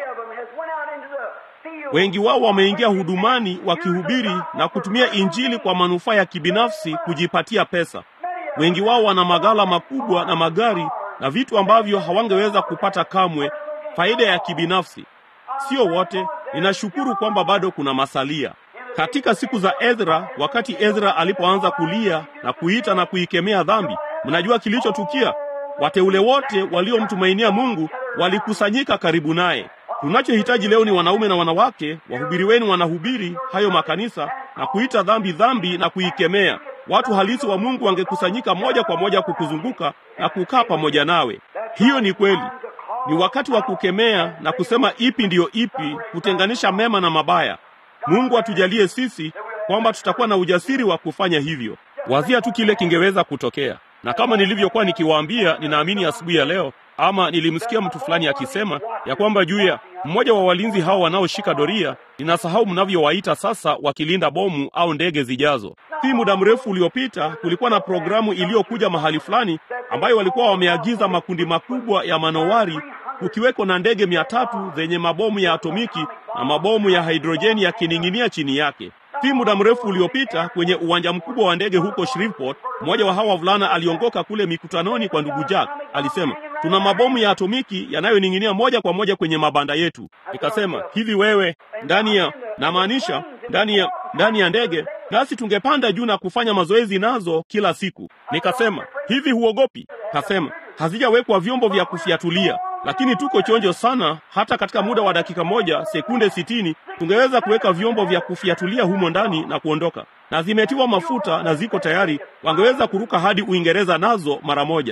[SPEAKER 1] Wengi wao wameingia hudumani wakihubiri na kutumia Injili kwa manufaa ya kibinafsi, kujipatia pesa. Wengi wao wana maghala makubwa na magari na vitu ambavyo hawangeweza kupata kamwe, faida ya kibinafsi. Sio wote. Ninashukuru kwamba bado kuna masalia. Katika siku za Ezra, wakati Ezra alipoanza kulia na kuita na kuikemea dhambi, mnajua kilichotukia? Wateule wote waliomtumainia Mungu walikusanyika karibu naye. Tunachohitaji leo ni wanaume na wanawake, wahubiri wenu wanahubiri hayo makanisa na kuita dhambi dhambi na kuikemea. Watu halisi wa Mungu wangekusanyika moja kwa moja kukuzunguka na kukaa pamoja nawe. Hiyo ni kweli. Ni wakati wa kukemea na kusema ipi ndiyo ipi, kutenganisha mema na mabaya. Mungu atujalie sisi kwamba tutakuwa na ujasiri wa kufanya hivyo. Wazia tu kile kingeweza kutokea, na kama nilivyokuwa nikiwaambia, ninaamini asubuhi ya leo, ama nilimsikia mtu fulani akisema ya kwamba juu ya mmoja wa walinzi hao wanaoshika doria, ninasahau mnavyowaita sasa, wakilinda bomu au ndege zijazo. Si muda mrefu uliopita, kulikuwa na programu iliyokuja mahali fulani ambayo walikuwa wameagiza makundi makubwa ya manowari kukiweko na ndege mia tatu zenye mabomu ya atomiki na mabomu ya hidrojeni yakining'inia chini yake. Si muda mrefu uliopita, kwenye uwanja mkubwa wa ndege huko Shreveport, mmoja wa hawa wavulana aliongoka kule mikutanoni kwa ndugu Jack. Alisema, tuna mabomu ya atomiki yanayoning'inia moja kwa moja kwenye mabanda yetu. Nikasema, hivi wewe ndani ya namaanisha ndani ya ndani ya ndege nasi tungepanda juu na kufanya mazoezi nazo kila siku. Nikasema, hivi huogopi? Kasema, hazijawekwa vyombo vya kufiatulia lakini tuko chonjo sana. Hata katika muda wa dakika moja sekunde sitini tungeweza kuweka vyombo vya kufiatulia humo ndani na kuondoka, na zimetiwa mafuta na ziko tayari. Wangeweza kuruka hadi Uingereza nazo mara moja.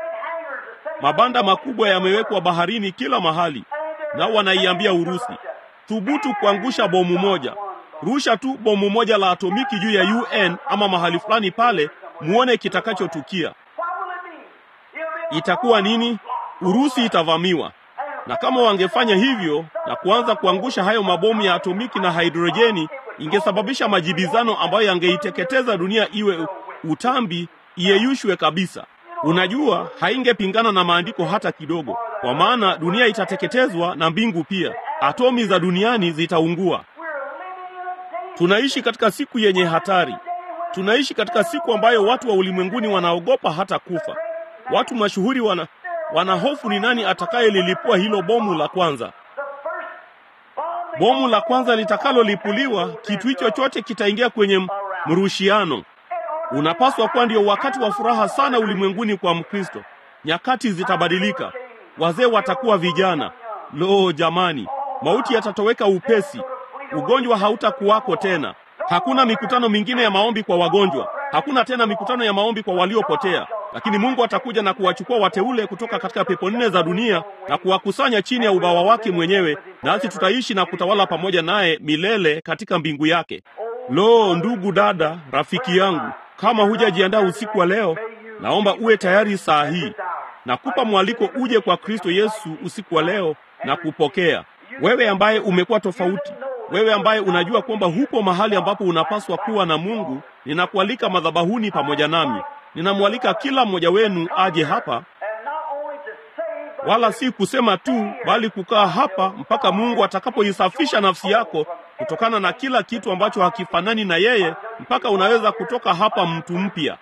[SPEAKER 1] Mabanda makubwa yamewekwa baharini kila mahali, nao wanaiambia Urusi, thubutu kuangusha bomu moja, rusha tu bomu moja la atomiki juu ya UN ama mahali fulani pale, muone kitakachotukia. Itakuwa nini? Urusi itavamiwa. na kama wangefanya hivyo na kuanza kuangusha hayo mabomu ya atomiki na hidrojeni, ingesababisha majibizano ambayo yangeiteketeza dunia iwe utambi, iyeyushwe kabisa. Unajua, haingepingana na maandiko hata kidogo, kwa maana dunia itateketezwa na mbingu pia. Atomi za duniani zitaungua. Tunaishi katika siku yenye hatari. Tunaishi katika siku ambayo watu wa ulimwenguni wanaogopa hata kufa. Watu mashuhuri wana wanahofu ni nani atakayelilipua hilo bomu la kwanza. Bomu la kwanza litakalolipuliwa, kitu hicho chote kitaingia kwenye mrushiano. Unapaswa kuwa ndio wakati wa furaha sana ulimwenguni kwa Mkristo. Nyakati zitabadilika, wazee watakuwa vijana. Lo, jamani, mauti yatatoweka upesi, ugonjwa hautakuwako tena. Hakuna mikutano mingine ya maombi kwa wagonjwa, hakuna tena mikutano ya maombi kwa waliopotea. Lakini Mungu atakuja na kuwachukua wateule kutoka katika pepo nne za dunia na kuwakusanya chini ya ubawa wake mwenyewe, nasi tutaishi na kutawala pamoja naye milele katika mbingu yake. Lo, ndugu dada, rafiki yangu, kama hujajiandaa usiku wa leo, naomba uwe tayari saa hii. Nakupa mwaliko uje kwa Kristo Yesu usiku wa leo na kupokea. Wewe ambaye umekuwa tofauti, wewe ambaye unajua kwamba hupo mahali ambapo unapaswa kuwa na Mungu, ninakualika madhabahuni pamoja nami. Ninamwalika kila mmoja wenu aje hapa, wala si kusema tu, bali kukaa hapa mpaka Mungu atakapoisafisha nafsi yako kutokana na kila kitu ambacho hakifanani na yeye, mpaka unaweza kutoka hapa mtu mpya,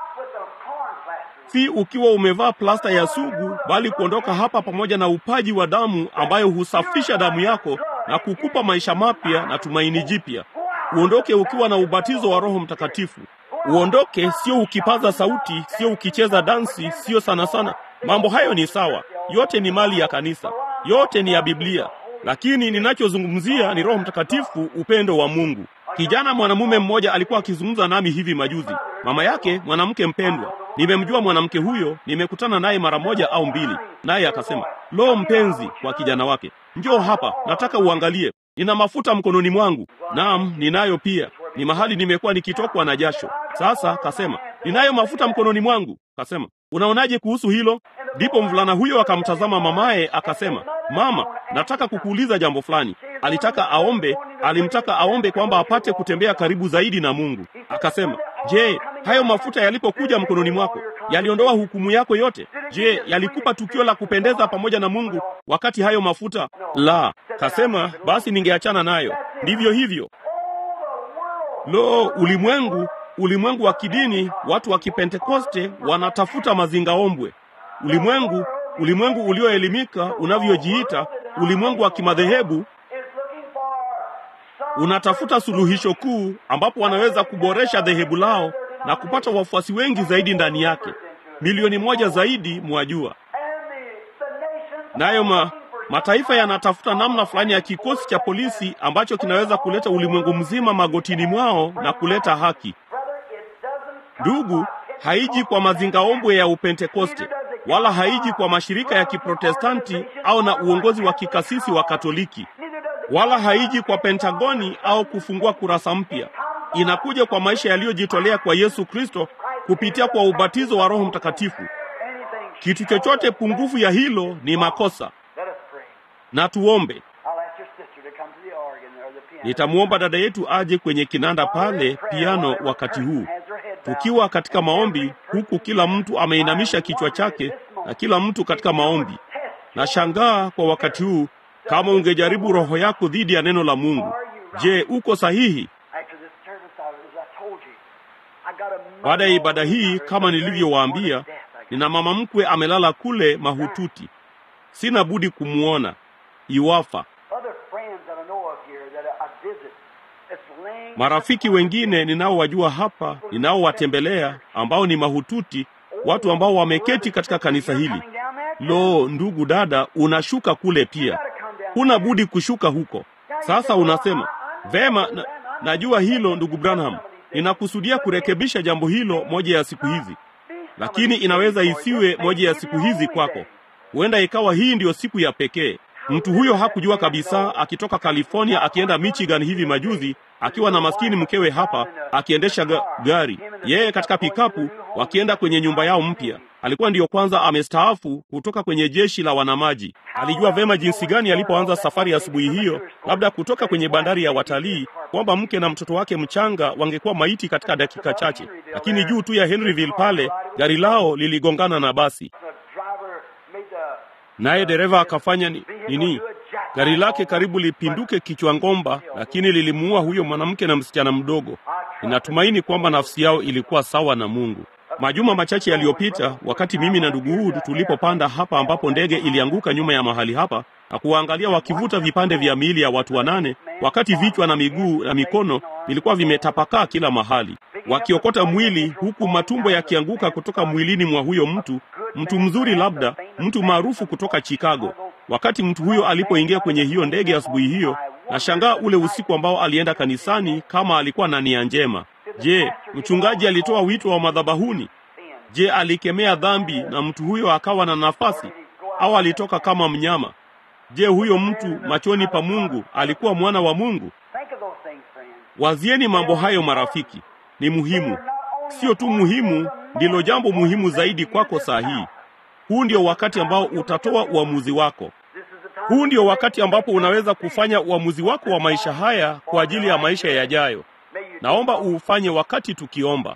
[SPEAKER 1] si ukiwa umevaa plasta ya sugu, bali kuondoka hapa pamoja na upaji wa damu ambayo husafisha damu yako na kukupa maisha mapya na tumaini jipya. Uondoke ukiwa na ubatizo wa Roho Mtakatifu. Uondoke sio ukipaza sauti, sio ukicheza dansi, sio sana sana. Mambo hayo ni sawa, yote ni mali ya kanisa, yote ni ya Biblia, lakini ninachozungumzia ni Roho Mtakatifu, upendo wa Mungu. Kijana mwanamume mmoja alikuwa akizungumza nami hivi majuzi, mama yake mwanamke mpendwa. Nimemjua mwanamke huyo, nimekutana naye mara moja au mbili, naye akasema, lo, mpenzi, kwa kijana wake, njoo hapa, nataka uangalie, nina mafuta mkononi mwangu. Naam, ninayo pia, ni mahali nimekuwa nikitokwa na jasho. Sasa kasema, ninayo mafuta mkononi mwangu. Kasema, unaonaje kuhusu hilo? Ndipo mvulana huyo akamtazama mamaye akasema, mama, nataka kukuuliza jambo fulani. Alitaka aombe, alimtaka aombe kwamba apate kutembea karibu zaidi na Mungu. Akasema, je, hayo mafuta yalipokuja mkononi mwako yaliondoa hukumu yako yote? Je, yalikupa tukio la kupendeza pamoja na Mungu wakati hayo mafuta? La. Kasema, basi ningeachana nayo. Ndivyo hivyo. Lo, ulimwengu ulimwengu wa kidini, watu wa Kipentekoste wanatafuta mazingaombwe. Ulimwengu, ulimwengu ulioelimika unavyojiita, ulimwengu wa kimadhehebu unatafuta suluhisho kuu ambapo wanaweza kuboresha dhehebu lao na kupata wafuasi wengi zaidi ndani yake, milioni moja zaidi, mwajua. Nayo ma, mataifa yanatafuta namna fulani ya kikosi cha polisi ambacho kinaweza kuleta ulimwengu mzima magotini mwao na kuleta haki. Ndugu, haiji kwa mazingaombwe ya Upentekoste wala haiji kwa mashirika ya Kiprotestanti au na uongozi wa kikasisi wa Katoliki, wala haiji kwa Pentagoni au kufungua kurasa mpya. Inakuja kwa maisha yaliyojitolea kwa Yesu Kristo kupitia kwa ubatizo wa Roho Mtakatifu. Kitu chochote pungufu ya hilo ni makosa. Na tuombe. Nitamwomba dada yetu aje kwenye kinanda pale piano wakati huu, tukiwa katika maombi, huku kila mtu ameinamisha kichwa chake na kila mtu katika maombi. Nashangaa kwa wakati huu, kama ungejaribu roho yako dhidi ya neno la Mungu. Je, uko sahihi? Baada ya ibada hii, kama nilivyowaambia, nina mama mkwe amelala kule mahututi. Sina budi kumwona iwafa. Marafiki wengine ninaowajua hapa, ninaowatembelea, ambao ni mahututi, watu ambao wameketi katika kanisa hili. Lo, ndugu dada, unashuka kule pia, huna budi kushuka huko. Sasa unasema vema, na, najua hilo ndugu Branham, ninakusudia kurekebisha jambo hilo moja ya siku hizi, lakini inaweza isiwe moja ya siku hizi kwako. Huenda ikawa hii ndiyo siku ya pekee. Mtu huyo hakujua kabisa, akitoka California akienda Michigan hivi majuzi, akiwa na maskini mkewe hapa, akiendesha ga gari, yeye katika pikapu, wakienda kwenye nyumba yao mpya. alikuwa ndiyo kwanza amestaafu kutoka kwenye jeshi la wanamaji. Alijua vema jinsi gani alipoanza safari ya asubuhi hiyo, labda kutoka kwenye bandari ya watalii, kwamba mke na mtoto wake mchanga wangekuwa maiti katika dakika chache, lakini juu tu ya Henryville pale gari lao liligongana na basi, naye dereva akafanya ni, nini gari lake karibu lipinduke kichwa ngomba, lakini lilimuua huyo mwanamke na msichana mdogo. Ninatumaini kwamba nafsi yao ilikuwa sawa na Mungu. Majuma machache yaliyopita, wakati mimi na ndugu Wood tulipopanda hapa ambapo ndege ilianguka nyuma ya mahali hapa na kuwaangalia wakivuta vipande vya miili ya watu wanane, wakati vichwa na miguu na mikono vilikuwa vimetapakaa kila mahali, wakiokota mwili, huku matumbo yakianguka kutoka mwilini mwa huyo mtu, mtu mzuri, labda mtu maarufu kutoka Chicago. Wakati mtu huyo alipoingia kwenye hiyo ndege asubuhi hiyo, nashangaa ule usiku ambao alienda kanisani kama alikuwa na nia njema. Je, mchungaji alitoa wito wa madhabahuni? Je, alikemea dhambi na mtu huyo akawa na nafasi, au alitoka kama mnyama? Je, huyo mtu machoni pa Mungu alikuwa mwana wa Mungu? Wazieni mambo hayo, marafiki. Ni muhimu, sio tu muhimu, ndilo jambo muhimu zaidi kwako saa hii. Huu ndio wakati ambao utatoa uamuzi wako. Huu ndio wakati ambapo unaweza kufanya uamuzi wako wa maisha haya kwa ajili ya maisha yajayo. Naomba uufanye wakati tukiomba.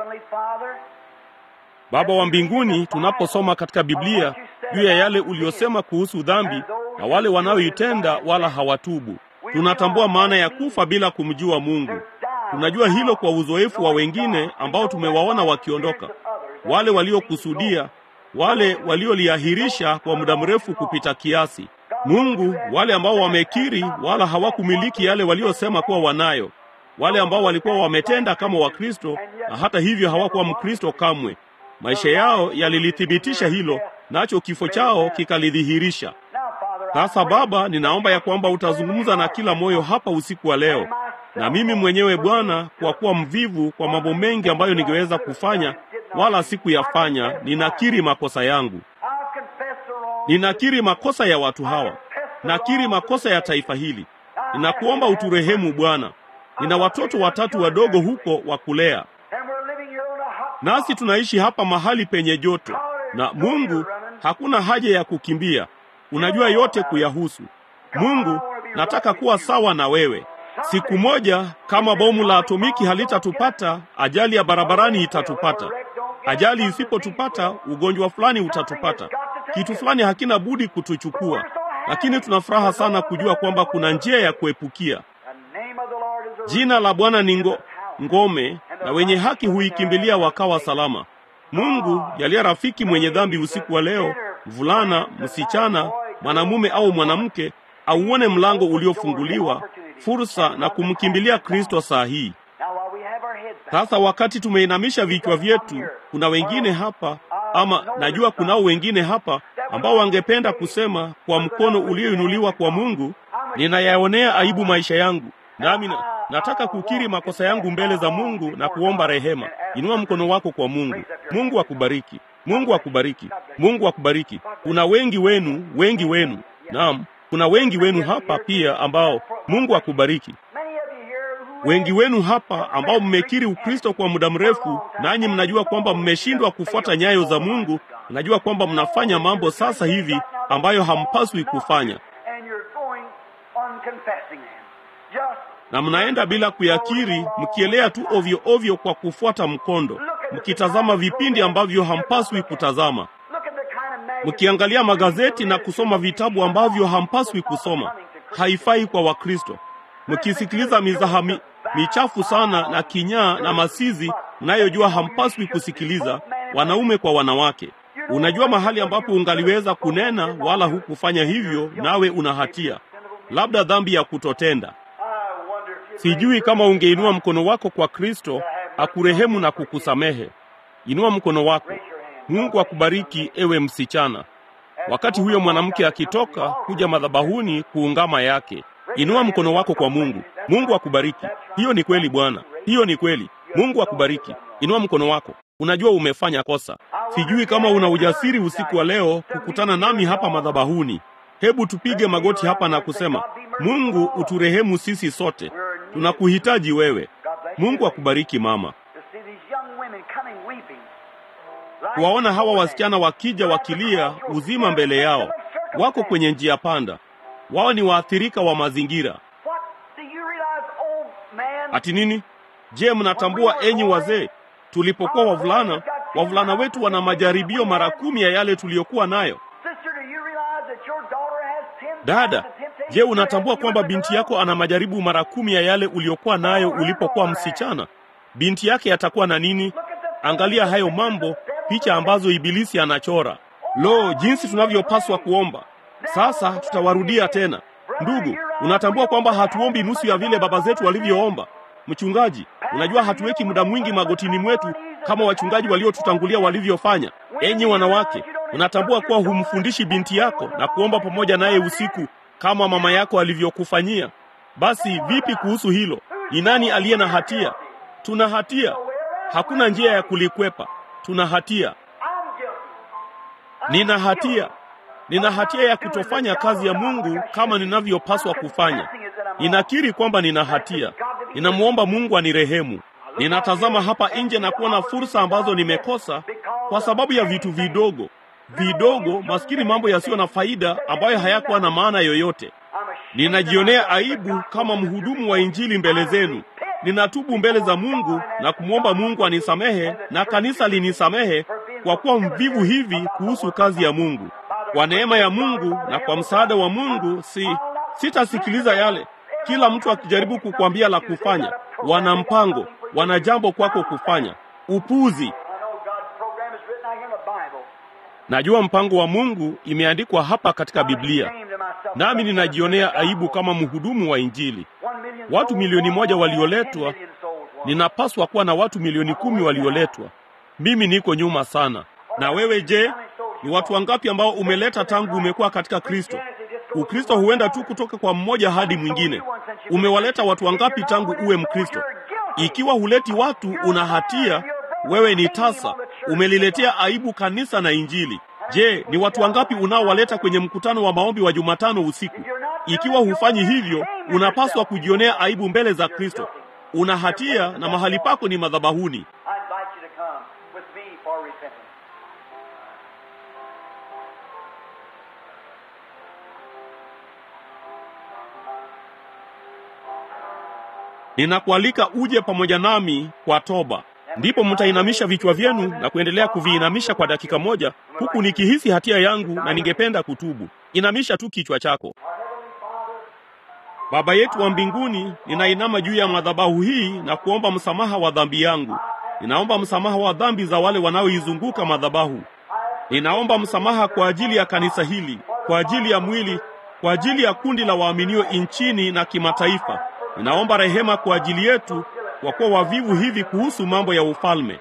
[SPEAKER 1] Baba wa mbinguni, tunaposoma katika Biblia juu ya yale uliyosema kuhusu dhambi na wale wanaoitenda wala hawatubu, tunatambua maana ya kufa bila kumjua Mungu. Tunajua hilo kwa uzoefu wa wengine ambao tumewaona wakiondoka, wale waliokusudia, wale walioliahirisha kwa muda mrefu kupita kiasi. Mungu, wale ambao wamekiri wala hawakumiliki yale waliosema kuwa wanayo, wale ambao walikuwa wametenda kama Wakristo na hata hivyo hawakuwa Mkristo kamwe. Maisha yao yalilithibitisha hilo, nacho kifo chao kikalidhihirisha. Sasa Baba, ninaomba ya kwamba utazungumza na kila moyo hapa usiku wa leo, na mimi mwenyewe Bwana, kwa kuwa mvivu kwa mambo mengi ambayo ningeweza kufanya wala sikuyafanya, ninakiri makosa yangu. Ninakiri makosa ya watu hawa, nakiri makosa ya taifa hili. Ninakuomba uturehemu Bwana. Nina watoto watatu wadogo huko wa kulea, nasi tunaishi hapa mahali penye joto, na Mungu, hakuna haja ya kukimbia. Unajua yote kuyahusu. Mungu, nataka kuwa sawa na wewe. Siku moja, kama bomu la atomiki halitatupata, ajali ya barabarani itatupata. Ajali isipotupata, ugonjwa fulani utatupata. Kitu fulani hakina budi kutuchukua, lakini tuna furaha sana kujua kwamba kuna njia ya kuepukia. Jina la Bwana ni ngo, ngome, na wenye haki huikimbilia wakawa salama. Mungu, jalia rafiki mwenye dhambi usiku wa leo, mvulana, msichana, mwanamume au mwanamke, auone mlango uliofunguliwa, fursa na kumkimbilia Kristo saa hii. Sasa wakati tumeinamisha vichwa vyetu, kuna wengine hapa ama najua kunao wengine hapa ambao wangependa kusema kwa mkono ulioinuliwa kwa Mungu, ninayaonea aibu maisha yangu, nami na, nataka kukiri makosa yangu mbele za Mungu na kuomba rehema. Inua mkono wako kwa Mungu. Mungu akubariki. Mungu akubariki. Mungu akubariki. Kuna wengi wenu, wengi wenu, naam, kuna wengi wenu hapa pia ambao Mungu akubariki. Wengi wenu hapa ambao mmekiri Ukristo kwa muda mrefu, nanyi mnajua kwamba mmeshindwa kufuata nyayo za Mungu. Mnajua kwamba mnafanya mambo sasa hivi ambayo hampaswi kufanya, na mnaenda bila kuyakiri, mkielea tu ovyo ovyo kwa kufuata mkondo, mkitazama vipindi ambavyo hampaswi kutazama, mkiangalia magazeti na kusoma vitabu ambavyo hampaswi kusoma. Haifai kwa Wakristo mkisikiliza mizaha mi, michafu sana na kinyaa na masizi mnayojua hampaswi kusikiliza, wanaume kwa wanawake. Unajua mahali ambapo ungaliweza kunena wala hukufanya hivyo, nawe una hatia, labda dhambi ya kutotenda. Sijui kama ungeinua mkono wako kwa Kristo akurehemu na kukusamehe. Inua mkono wako. Mungu akubariki, ewe msichana. Wakati huyo mwanamke akitoka kuja madhabahuni kuungama yake Inua mkono wako kwa Mungu. Mungu akubariki. Hiyo ni kweli Bwana, hiyo ni kweli. Mungu akubariki. Inua mkono wako. Unajua umefanya kosa. Sijui kama una ujasiri usiku wa leo kukutana nami hapa madhabahuni. Hebu tupige magoti hapa na kusema, Mungu uturehemu sisi sote, tunakuhitaji wewe. Mungu akubariki mama. kuwaona hawa wasichana wakija wakilia uzima mbele yao. Wako kwenye njia panda, wao ni waathirika wa mazingira.
[SPEAKER 2] What do you realize, old man?
[SPEAKER 1] Ati nini? Je, mnatambua enyi wazee, tulipokuwa wavulana, wavulana wetu wana majaribio mara kumi ya yale tuliyokuwa nayo.
[SPEAKER 2] Sister, do you realize that your daughter has ten
[SPEAKER 1] Dada,
[SPEAKER 2] times the temptation
[SPEAKER 1] je, unatambua
[SPEAKER 2] you
[SPEAKER 1] kwamba
[SPEAKER 2] as a
[SPEAKER 1] binti
[SPEAKER 2] girl?
[SPEAKER 1] yako ana majaribu mara kumi ya yale uliyokuwa nayo ulipokuwa msichana? Binti yake atakuwa na nini? Angalia hayo mambo, picha ambazo ibilisi anachora. Lo, jinsi tunavyopaswa kuomba! Sasa tutawarudia tena. Ndugu, unatambua kwamba hatuombi nusu ya vile baba zetu walivyoomba? Mchungaji, unajua hatuweki muda mwingi magotini mwetu kama wachungaji waliotutangulia walivyofanya. Enyi wanawake, unatambua kuwa humfundishi binti yako na kuomba pamoja naye usiku kama mama yako alivyokufanyia? Basi vipi kuhusu hilo? Ni nani aliye na hatia? Tuna hatia, hakuna njia ya kulikwepa. Tuna hatia.
[SPEAKER 2] I'm guilty.
[SPEAKER 1] Nina hatia, nina hatia ya kutofanya kazi ya Mungu kama ninavyopaswa kufanya. Ninakiri kwamba nina hatia. Ninamwomba Mungu anirehemu. Ninatazama hapa nje na kuona fursa ambazo nimekosa kwa sababu ya vitu vidogo vidogo, maskini, mambo yasiyo na faida ambayo hayakuwa na maana yoyote.
[SPEAKER 2] I'm ashamed
[SPEAKER 1] Ninajionea aibu kama mhudumu wa Injili mbele zenu. Ninatubu mbele za Mungu na kumwomba Mungu anisamehe na kanisa linisamehe kwa kuwa mvivu hivi kuhusu kazi ya Mungu. Kwa neema ya Mungu na kwa msaada wa Mungu, si sitasikiliza yale kila mtu akijaribu kukwambia la kufanya. Wana mpango, wana jambo kwako kufanya. Upuzi.
[SPEAKER 2] I know God's program is written out here in the Bible.
[SPEAKER 1] Najua mpango wa Mungu imeandikwa hapa katika Biblia, nami ninajionea aibu kama mhudumu wa Injili. Watu milioni moja walioletwa, ninapaswa kuwa na watu milioni kumi walioletwa. Mimi niko nyuma sana. Na wewe je, ni watu wangapi ambao umeleta tangu umekuwa katika Kristo? Ukristo huenda tu kutoka kwa mmoja hadi mwingine. Umewaleta watu wangapi tangu uwe Mkristo? Ikiwa huleti watu, una hatia. Wewe ni tasa, umeliletea aibu kanisa na Injili. Je, ni watu wangapi unaowaleta kwenye mkutano wa maombi wa Jumatano usiku? Ikiwa hufanyi hivyo, unapaswa kujionea aibu mbele za Kristo. Una hatia na mahali pako ni madhabahuni.
[SPEAKER 2] I invite you to come with me for repentance.
[SPEAKER 1] Ninakualika uje pamoja nami kwa toba. Ndipo mtainamisha vichwa vyenu na kuendelea kuviinamisha kwa dakika moja, huku nikihisi hatia yangu na ningependa kutubu. Inamisha tu kichwa chako. Baba yetu wa mbinguni, ninainama juu ya madhabahu hii na kuomba msamaha wa dhambi yangu. Ninaomba msamaha wa dhambi za wale wanaoizunguka madhabahu. Ninaomba msamaha kwa ajili ya kanisa hili, kwa ajili ya mwili, kwa ajili ya kundi la waaminio nchini na kimataifa. Ninaomba rehema kwa ajili yetu, kwa kuwa wavivu hivi kuhusu mambo ya ufalme.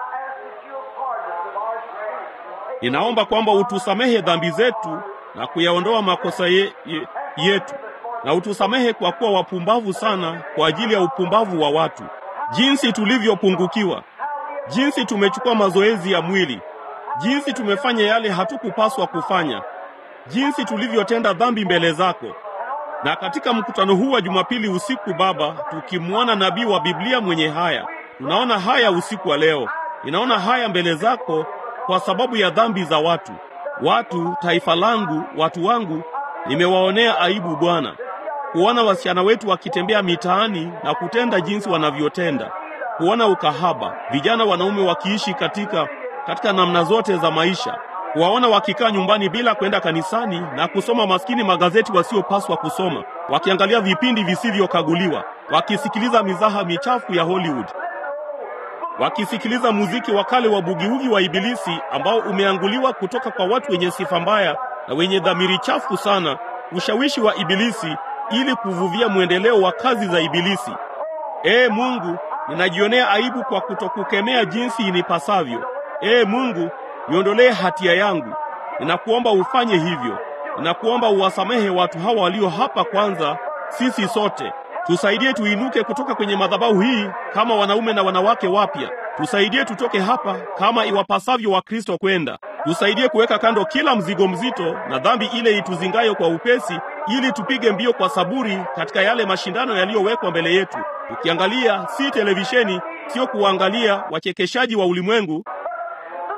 [SPEAKER 1] Ninaomba kwamba utusamehe dhambi zetu na kuyaondoa makosa ye, ye, yetu, na utusamehe kwa kuwa wapumbavu sana kwa ajili ya upumbavu wa watu, jinsi tulivyopungukiwa, jinsi tumechukua mazoezi ya mwili, jinsi tumefanya yale hatukupaswa kufanya, jinsi tulivyotenda dhambi mbele zako. Na katika mkutano huu wa Jumapili usiku, Baba, tukimwona nabii wa Biblia mwenye haya, tunaona haya usiku wa leo. Ninaona haya mbele zako kwa sababu ya dhambi za watu, watu, taifa langu, watu wangu. Nimewaonea aibu Bwana, kuona wasichana wetu wakitembea mitaani na kutenda jinsi wanavyotenda, kuona ukahaba, vijana wanaume wakiishi katika katika namna zote za maisha, kuwaona wakikaa nyumbani bila kwenda kanisani na kusoma maskini magazeti wasiopaswa kusoma, wakiangalia vipindi visivyokaguliwa, wakisikiliza mizaha michafu ya Hollywood, wakisikiliza muziki wa kale wa bugiugi wa Ibilisi ambao umeanguliwa kutoka kwa watu wenye sifa mbaya na wenye dhamiri chafu sana, ushawishi wa Ibilisi ili kuvuvia mwendeleo wa kazi za Ibilisi. Ee Mungu, ninajionea aibu kwa kutokukemea jinsi inipasavyo. Ee Mungu, niondolee hatia yangu. Ninakuomba ufanye hivyo. Ninakuomba uwasamehe watu hawa walio hapa kwanza, sisi sote. Tusaidie tuinuke kutoka kwenye madhabahu hii kama wanaume na wanawake wapya. Tusaidie tutoke hapa kama iwapasavyo Wakristo kwenda. Tusaidie kuweka kando kila mzigo mzito na dhambi ile ituzingayo kwa upesi, ili tupige mbio kwa saburi katika yale mashindano yaliyowekwa mbele yetu, tukiangalia si televisheni, sio kuangalia wachekeshaji wa ulimwengu,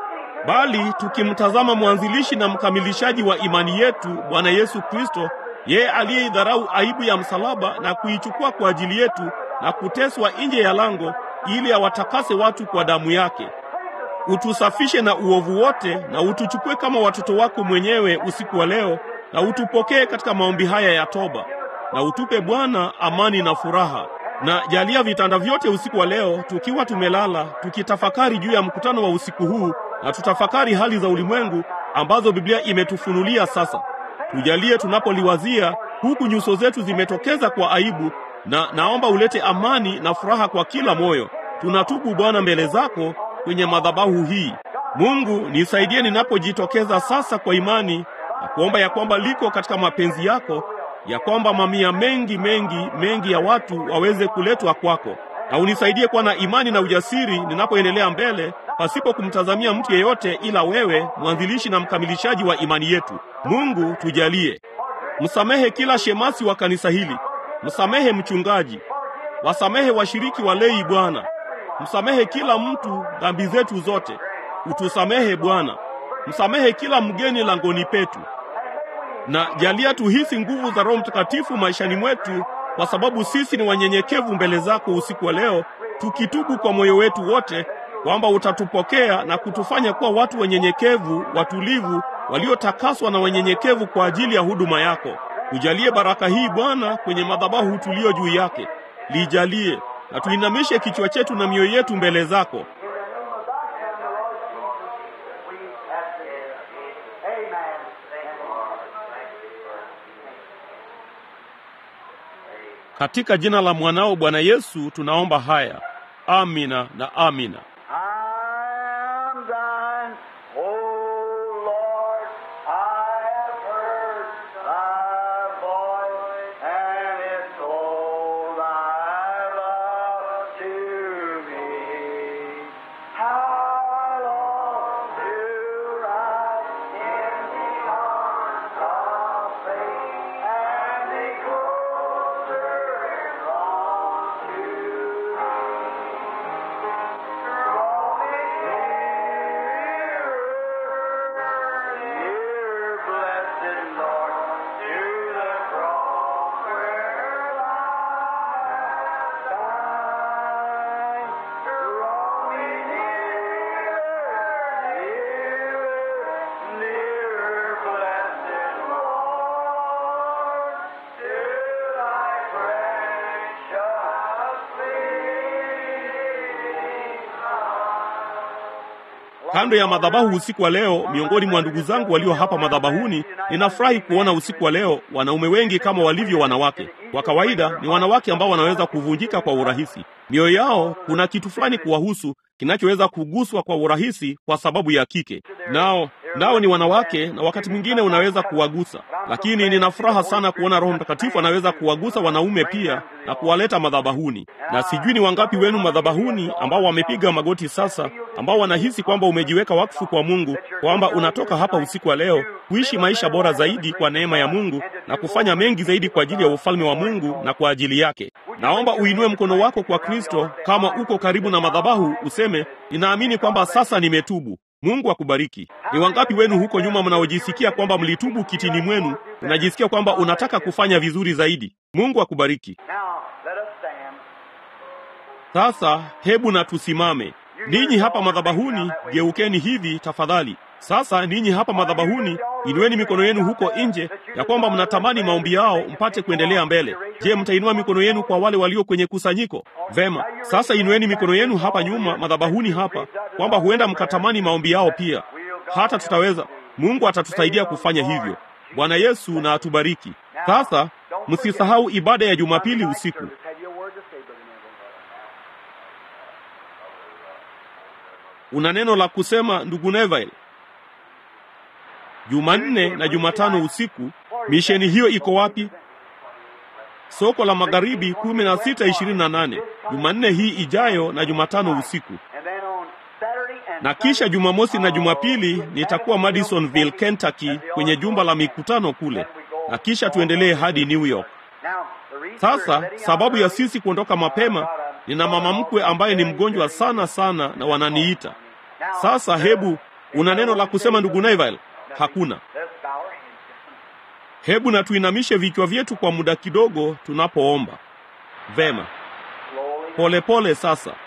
[SPEAKER 1] bali tukimtazama mwanzilishi na mkamilishaji wa imani yetu, Bwana Yesu Kristo, yeye aliyeidharau aibu ya msalaba na kuichukua kwa ajili yetu na kuteswa nje ya lango, ili awatakase watu kwa damu yake. Utusafishe na uovu wote na utuchukue kama watoto wako mwenyewe usiku wa leo, na utupokee katika maombi haya ya toba, na utupe Bwana amani na furaha. Na jalia vitanda vyote usiku wa leo, tukiwa tumelala, tukitafakari juu ya mkutano wa usiku huu, na tutafakari hali za ulimwengu ambazo Biblia imetufunulia sasa. Tujalie tunapoliwazia, huku nyuso zetu zimetokeza kwa aibu, na naomba ulete amani na furaha kwa kila moyo. Tunatubu Bwana mbele zako kwenye madhabahu hii. Mungu, nisaidie ninapojitokeza sasa kwa imani na kuomba ya kwamba liko katika mapenzi yako ya kwamba mamia mengi mengi mengi ya watu waweze kuletwa kwako, na unisaidie kuwa na imani na ujasiri ninapoendelea mbele, pasipo kumtazamia mtu yeyote ila wewe, mwanzilishi na mkamilishaji wa imani yetu. Mungu, tujalie. Msamehe kila shemasi wa kanisa hili, msamehe mchungaji, wasamehe washiriki wa lei Bwana, msamehe kila mtu dhambi zetu zote, utusamehe Bwana, msamehe kila mgeni langoni petu na jalia tuhisi nguvu za Roho Mtakatifu maishani mwetu, kwa sababu sisi ni wanyenyekevu mbele zako usiku wa leo, tukitubu kwa moyo wetu wote kwamba utatupokea na kutufanya kuwa watu wenyenyekevu, watulivu, waliotakaswa na wenyenyekevu kwa ajili ya huduma yako. Ujalie baraka hii Bwana kwenye madhabahu tulio juu yake, lijalie na tuinamishe kichwa chetu na mioyo yetu mbele zako. Katika jina la mwanao Bwana Yesu tunaomba haya, amina na amina.
[SPEAKER 2] I'm thine, O Lord, I have heard thy voice, and it's all thy love to me. How long do I in the arms of faith, and be closer and drawn to Draw me nearer, nearer, blessed Lord, to the cross where thou died. Draw me nearer, nearer, nearer, blessed Lord, to thy precious
[SPEAKER 1] Kando ya madhabahu usiku wa leo, miongoni mwa ndugu zangu walio hapa madhabahuni, ninafurahi kuona usiku wa leo wanaume wengi kama walivyo wanawake. Kwa kawaida ni wanawake ambao wanaweza kuvunjika kwa urahisi. Mioyo yao kuna kitu fulani kuwahusu kinachoweza kuguswa kwa urahisi kwa sababu ya kike. Nao nao ni wanawake, na wakati mwingine unaweza kuwagusa, lakini nina furaha sana kuona Roho Mtakatifu anaweza kuwagusa wanaume pia na kuwaleta madhabahuni. Na sijui ni wangapi wenu madhabahuni ambao wamepiga magoti sasa, ambao wanahisi kwamba umejiweka wakfu kwa Mungu, kwamba unatoka hapa usiku wa leo kuishi maisha bora zaidi kwa neema ya Mungu na kufanya mengi zaidi kwa ajili ya ufalme wa Mungu na kwa ajili yake. Naomba uinue mkono wako kwa Kristo kama uko karibu na madhabahu, useme ninaamini kwamba sasa nimetubu. Mungu akubariki. Ni wangapi wenu huko nyuma mnaojisikia kwamba mlitubu kitini mwenu, unajisikia kwamba unataka kufanya vizuri zaidi? Mungu akubariki.
[SPEAKER 2] Now, let us stand.
[SPEAKER 1] Sasa hebu na tusimame. Ninyi hapa madhabahuni, geukeni hivi tafadhali. Sasa ninyi hapa madhabahuni, inueni mikono yenu huko nje, ya kwamba mnatamani maombi yao mpate kuendelea mbele. Je, mtainua mikono yenu kwa wale walio kwenye kusanyiko? Vema. Sasa inueni mikono yenu hapa nyuma madhabahuni hapa, kwamba huenda mkatamani maombi yao pia. Hata tutaweza, Mungu atatusaidia kufanya hivyo. Bwana Yesu na atubariki. Sasa msisahau ibada ya Jumapili usiku.
[SPEAKER 2] Have you a word to say, Brother Neville?
[SPEAKER 1] Una neno la kusema ndugu Neville? Jumanne na Jumatano usiku, misheni hiyo iko wapi? Soko la Magharibi kumi na sita ishirini na nane Jumanne hii ijayo na Jumatano usiku,
[SPEAKER 2] And then on Saturday and
[SPEAKER 1] na kisha Jumamosi na Jumapili nitakuwa Madisonville, Kentucky, kwenye jumba la mikutano kule, na kisha tuendelee hadi New York.
[SPEAKER 2] Now, the reason we're
[SPEAKER 1] Sasa
[SPEAKER 2] setting out
[SPEAKER 1] sababu ya
[SPEAKER 2] early
[SPEAKER 1] sisi kuondoka mapema, nina mama mkwe ambaye ni mgonjwa sana sana na wananiita sasa. Hebu Una neno la kusema ndugu Neville? Hakuna.
[SPEAKER 2] Let's bow our heads.
[SPEAKER 1] Hebu na tuinamishe vichwa vyetu kwa muda kidogo tunapoomba. Vema,
[SPEAKER 2] Slowly.
[SPEAKER 1] polepole sasa.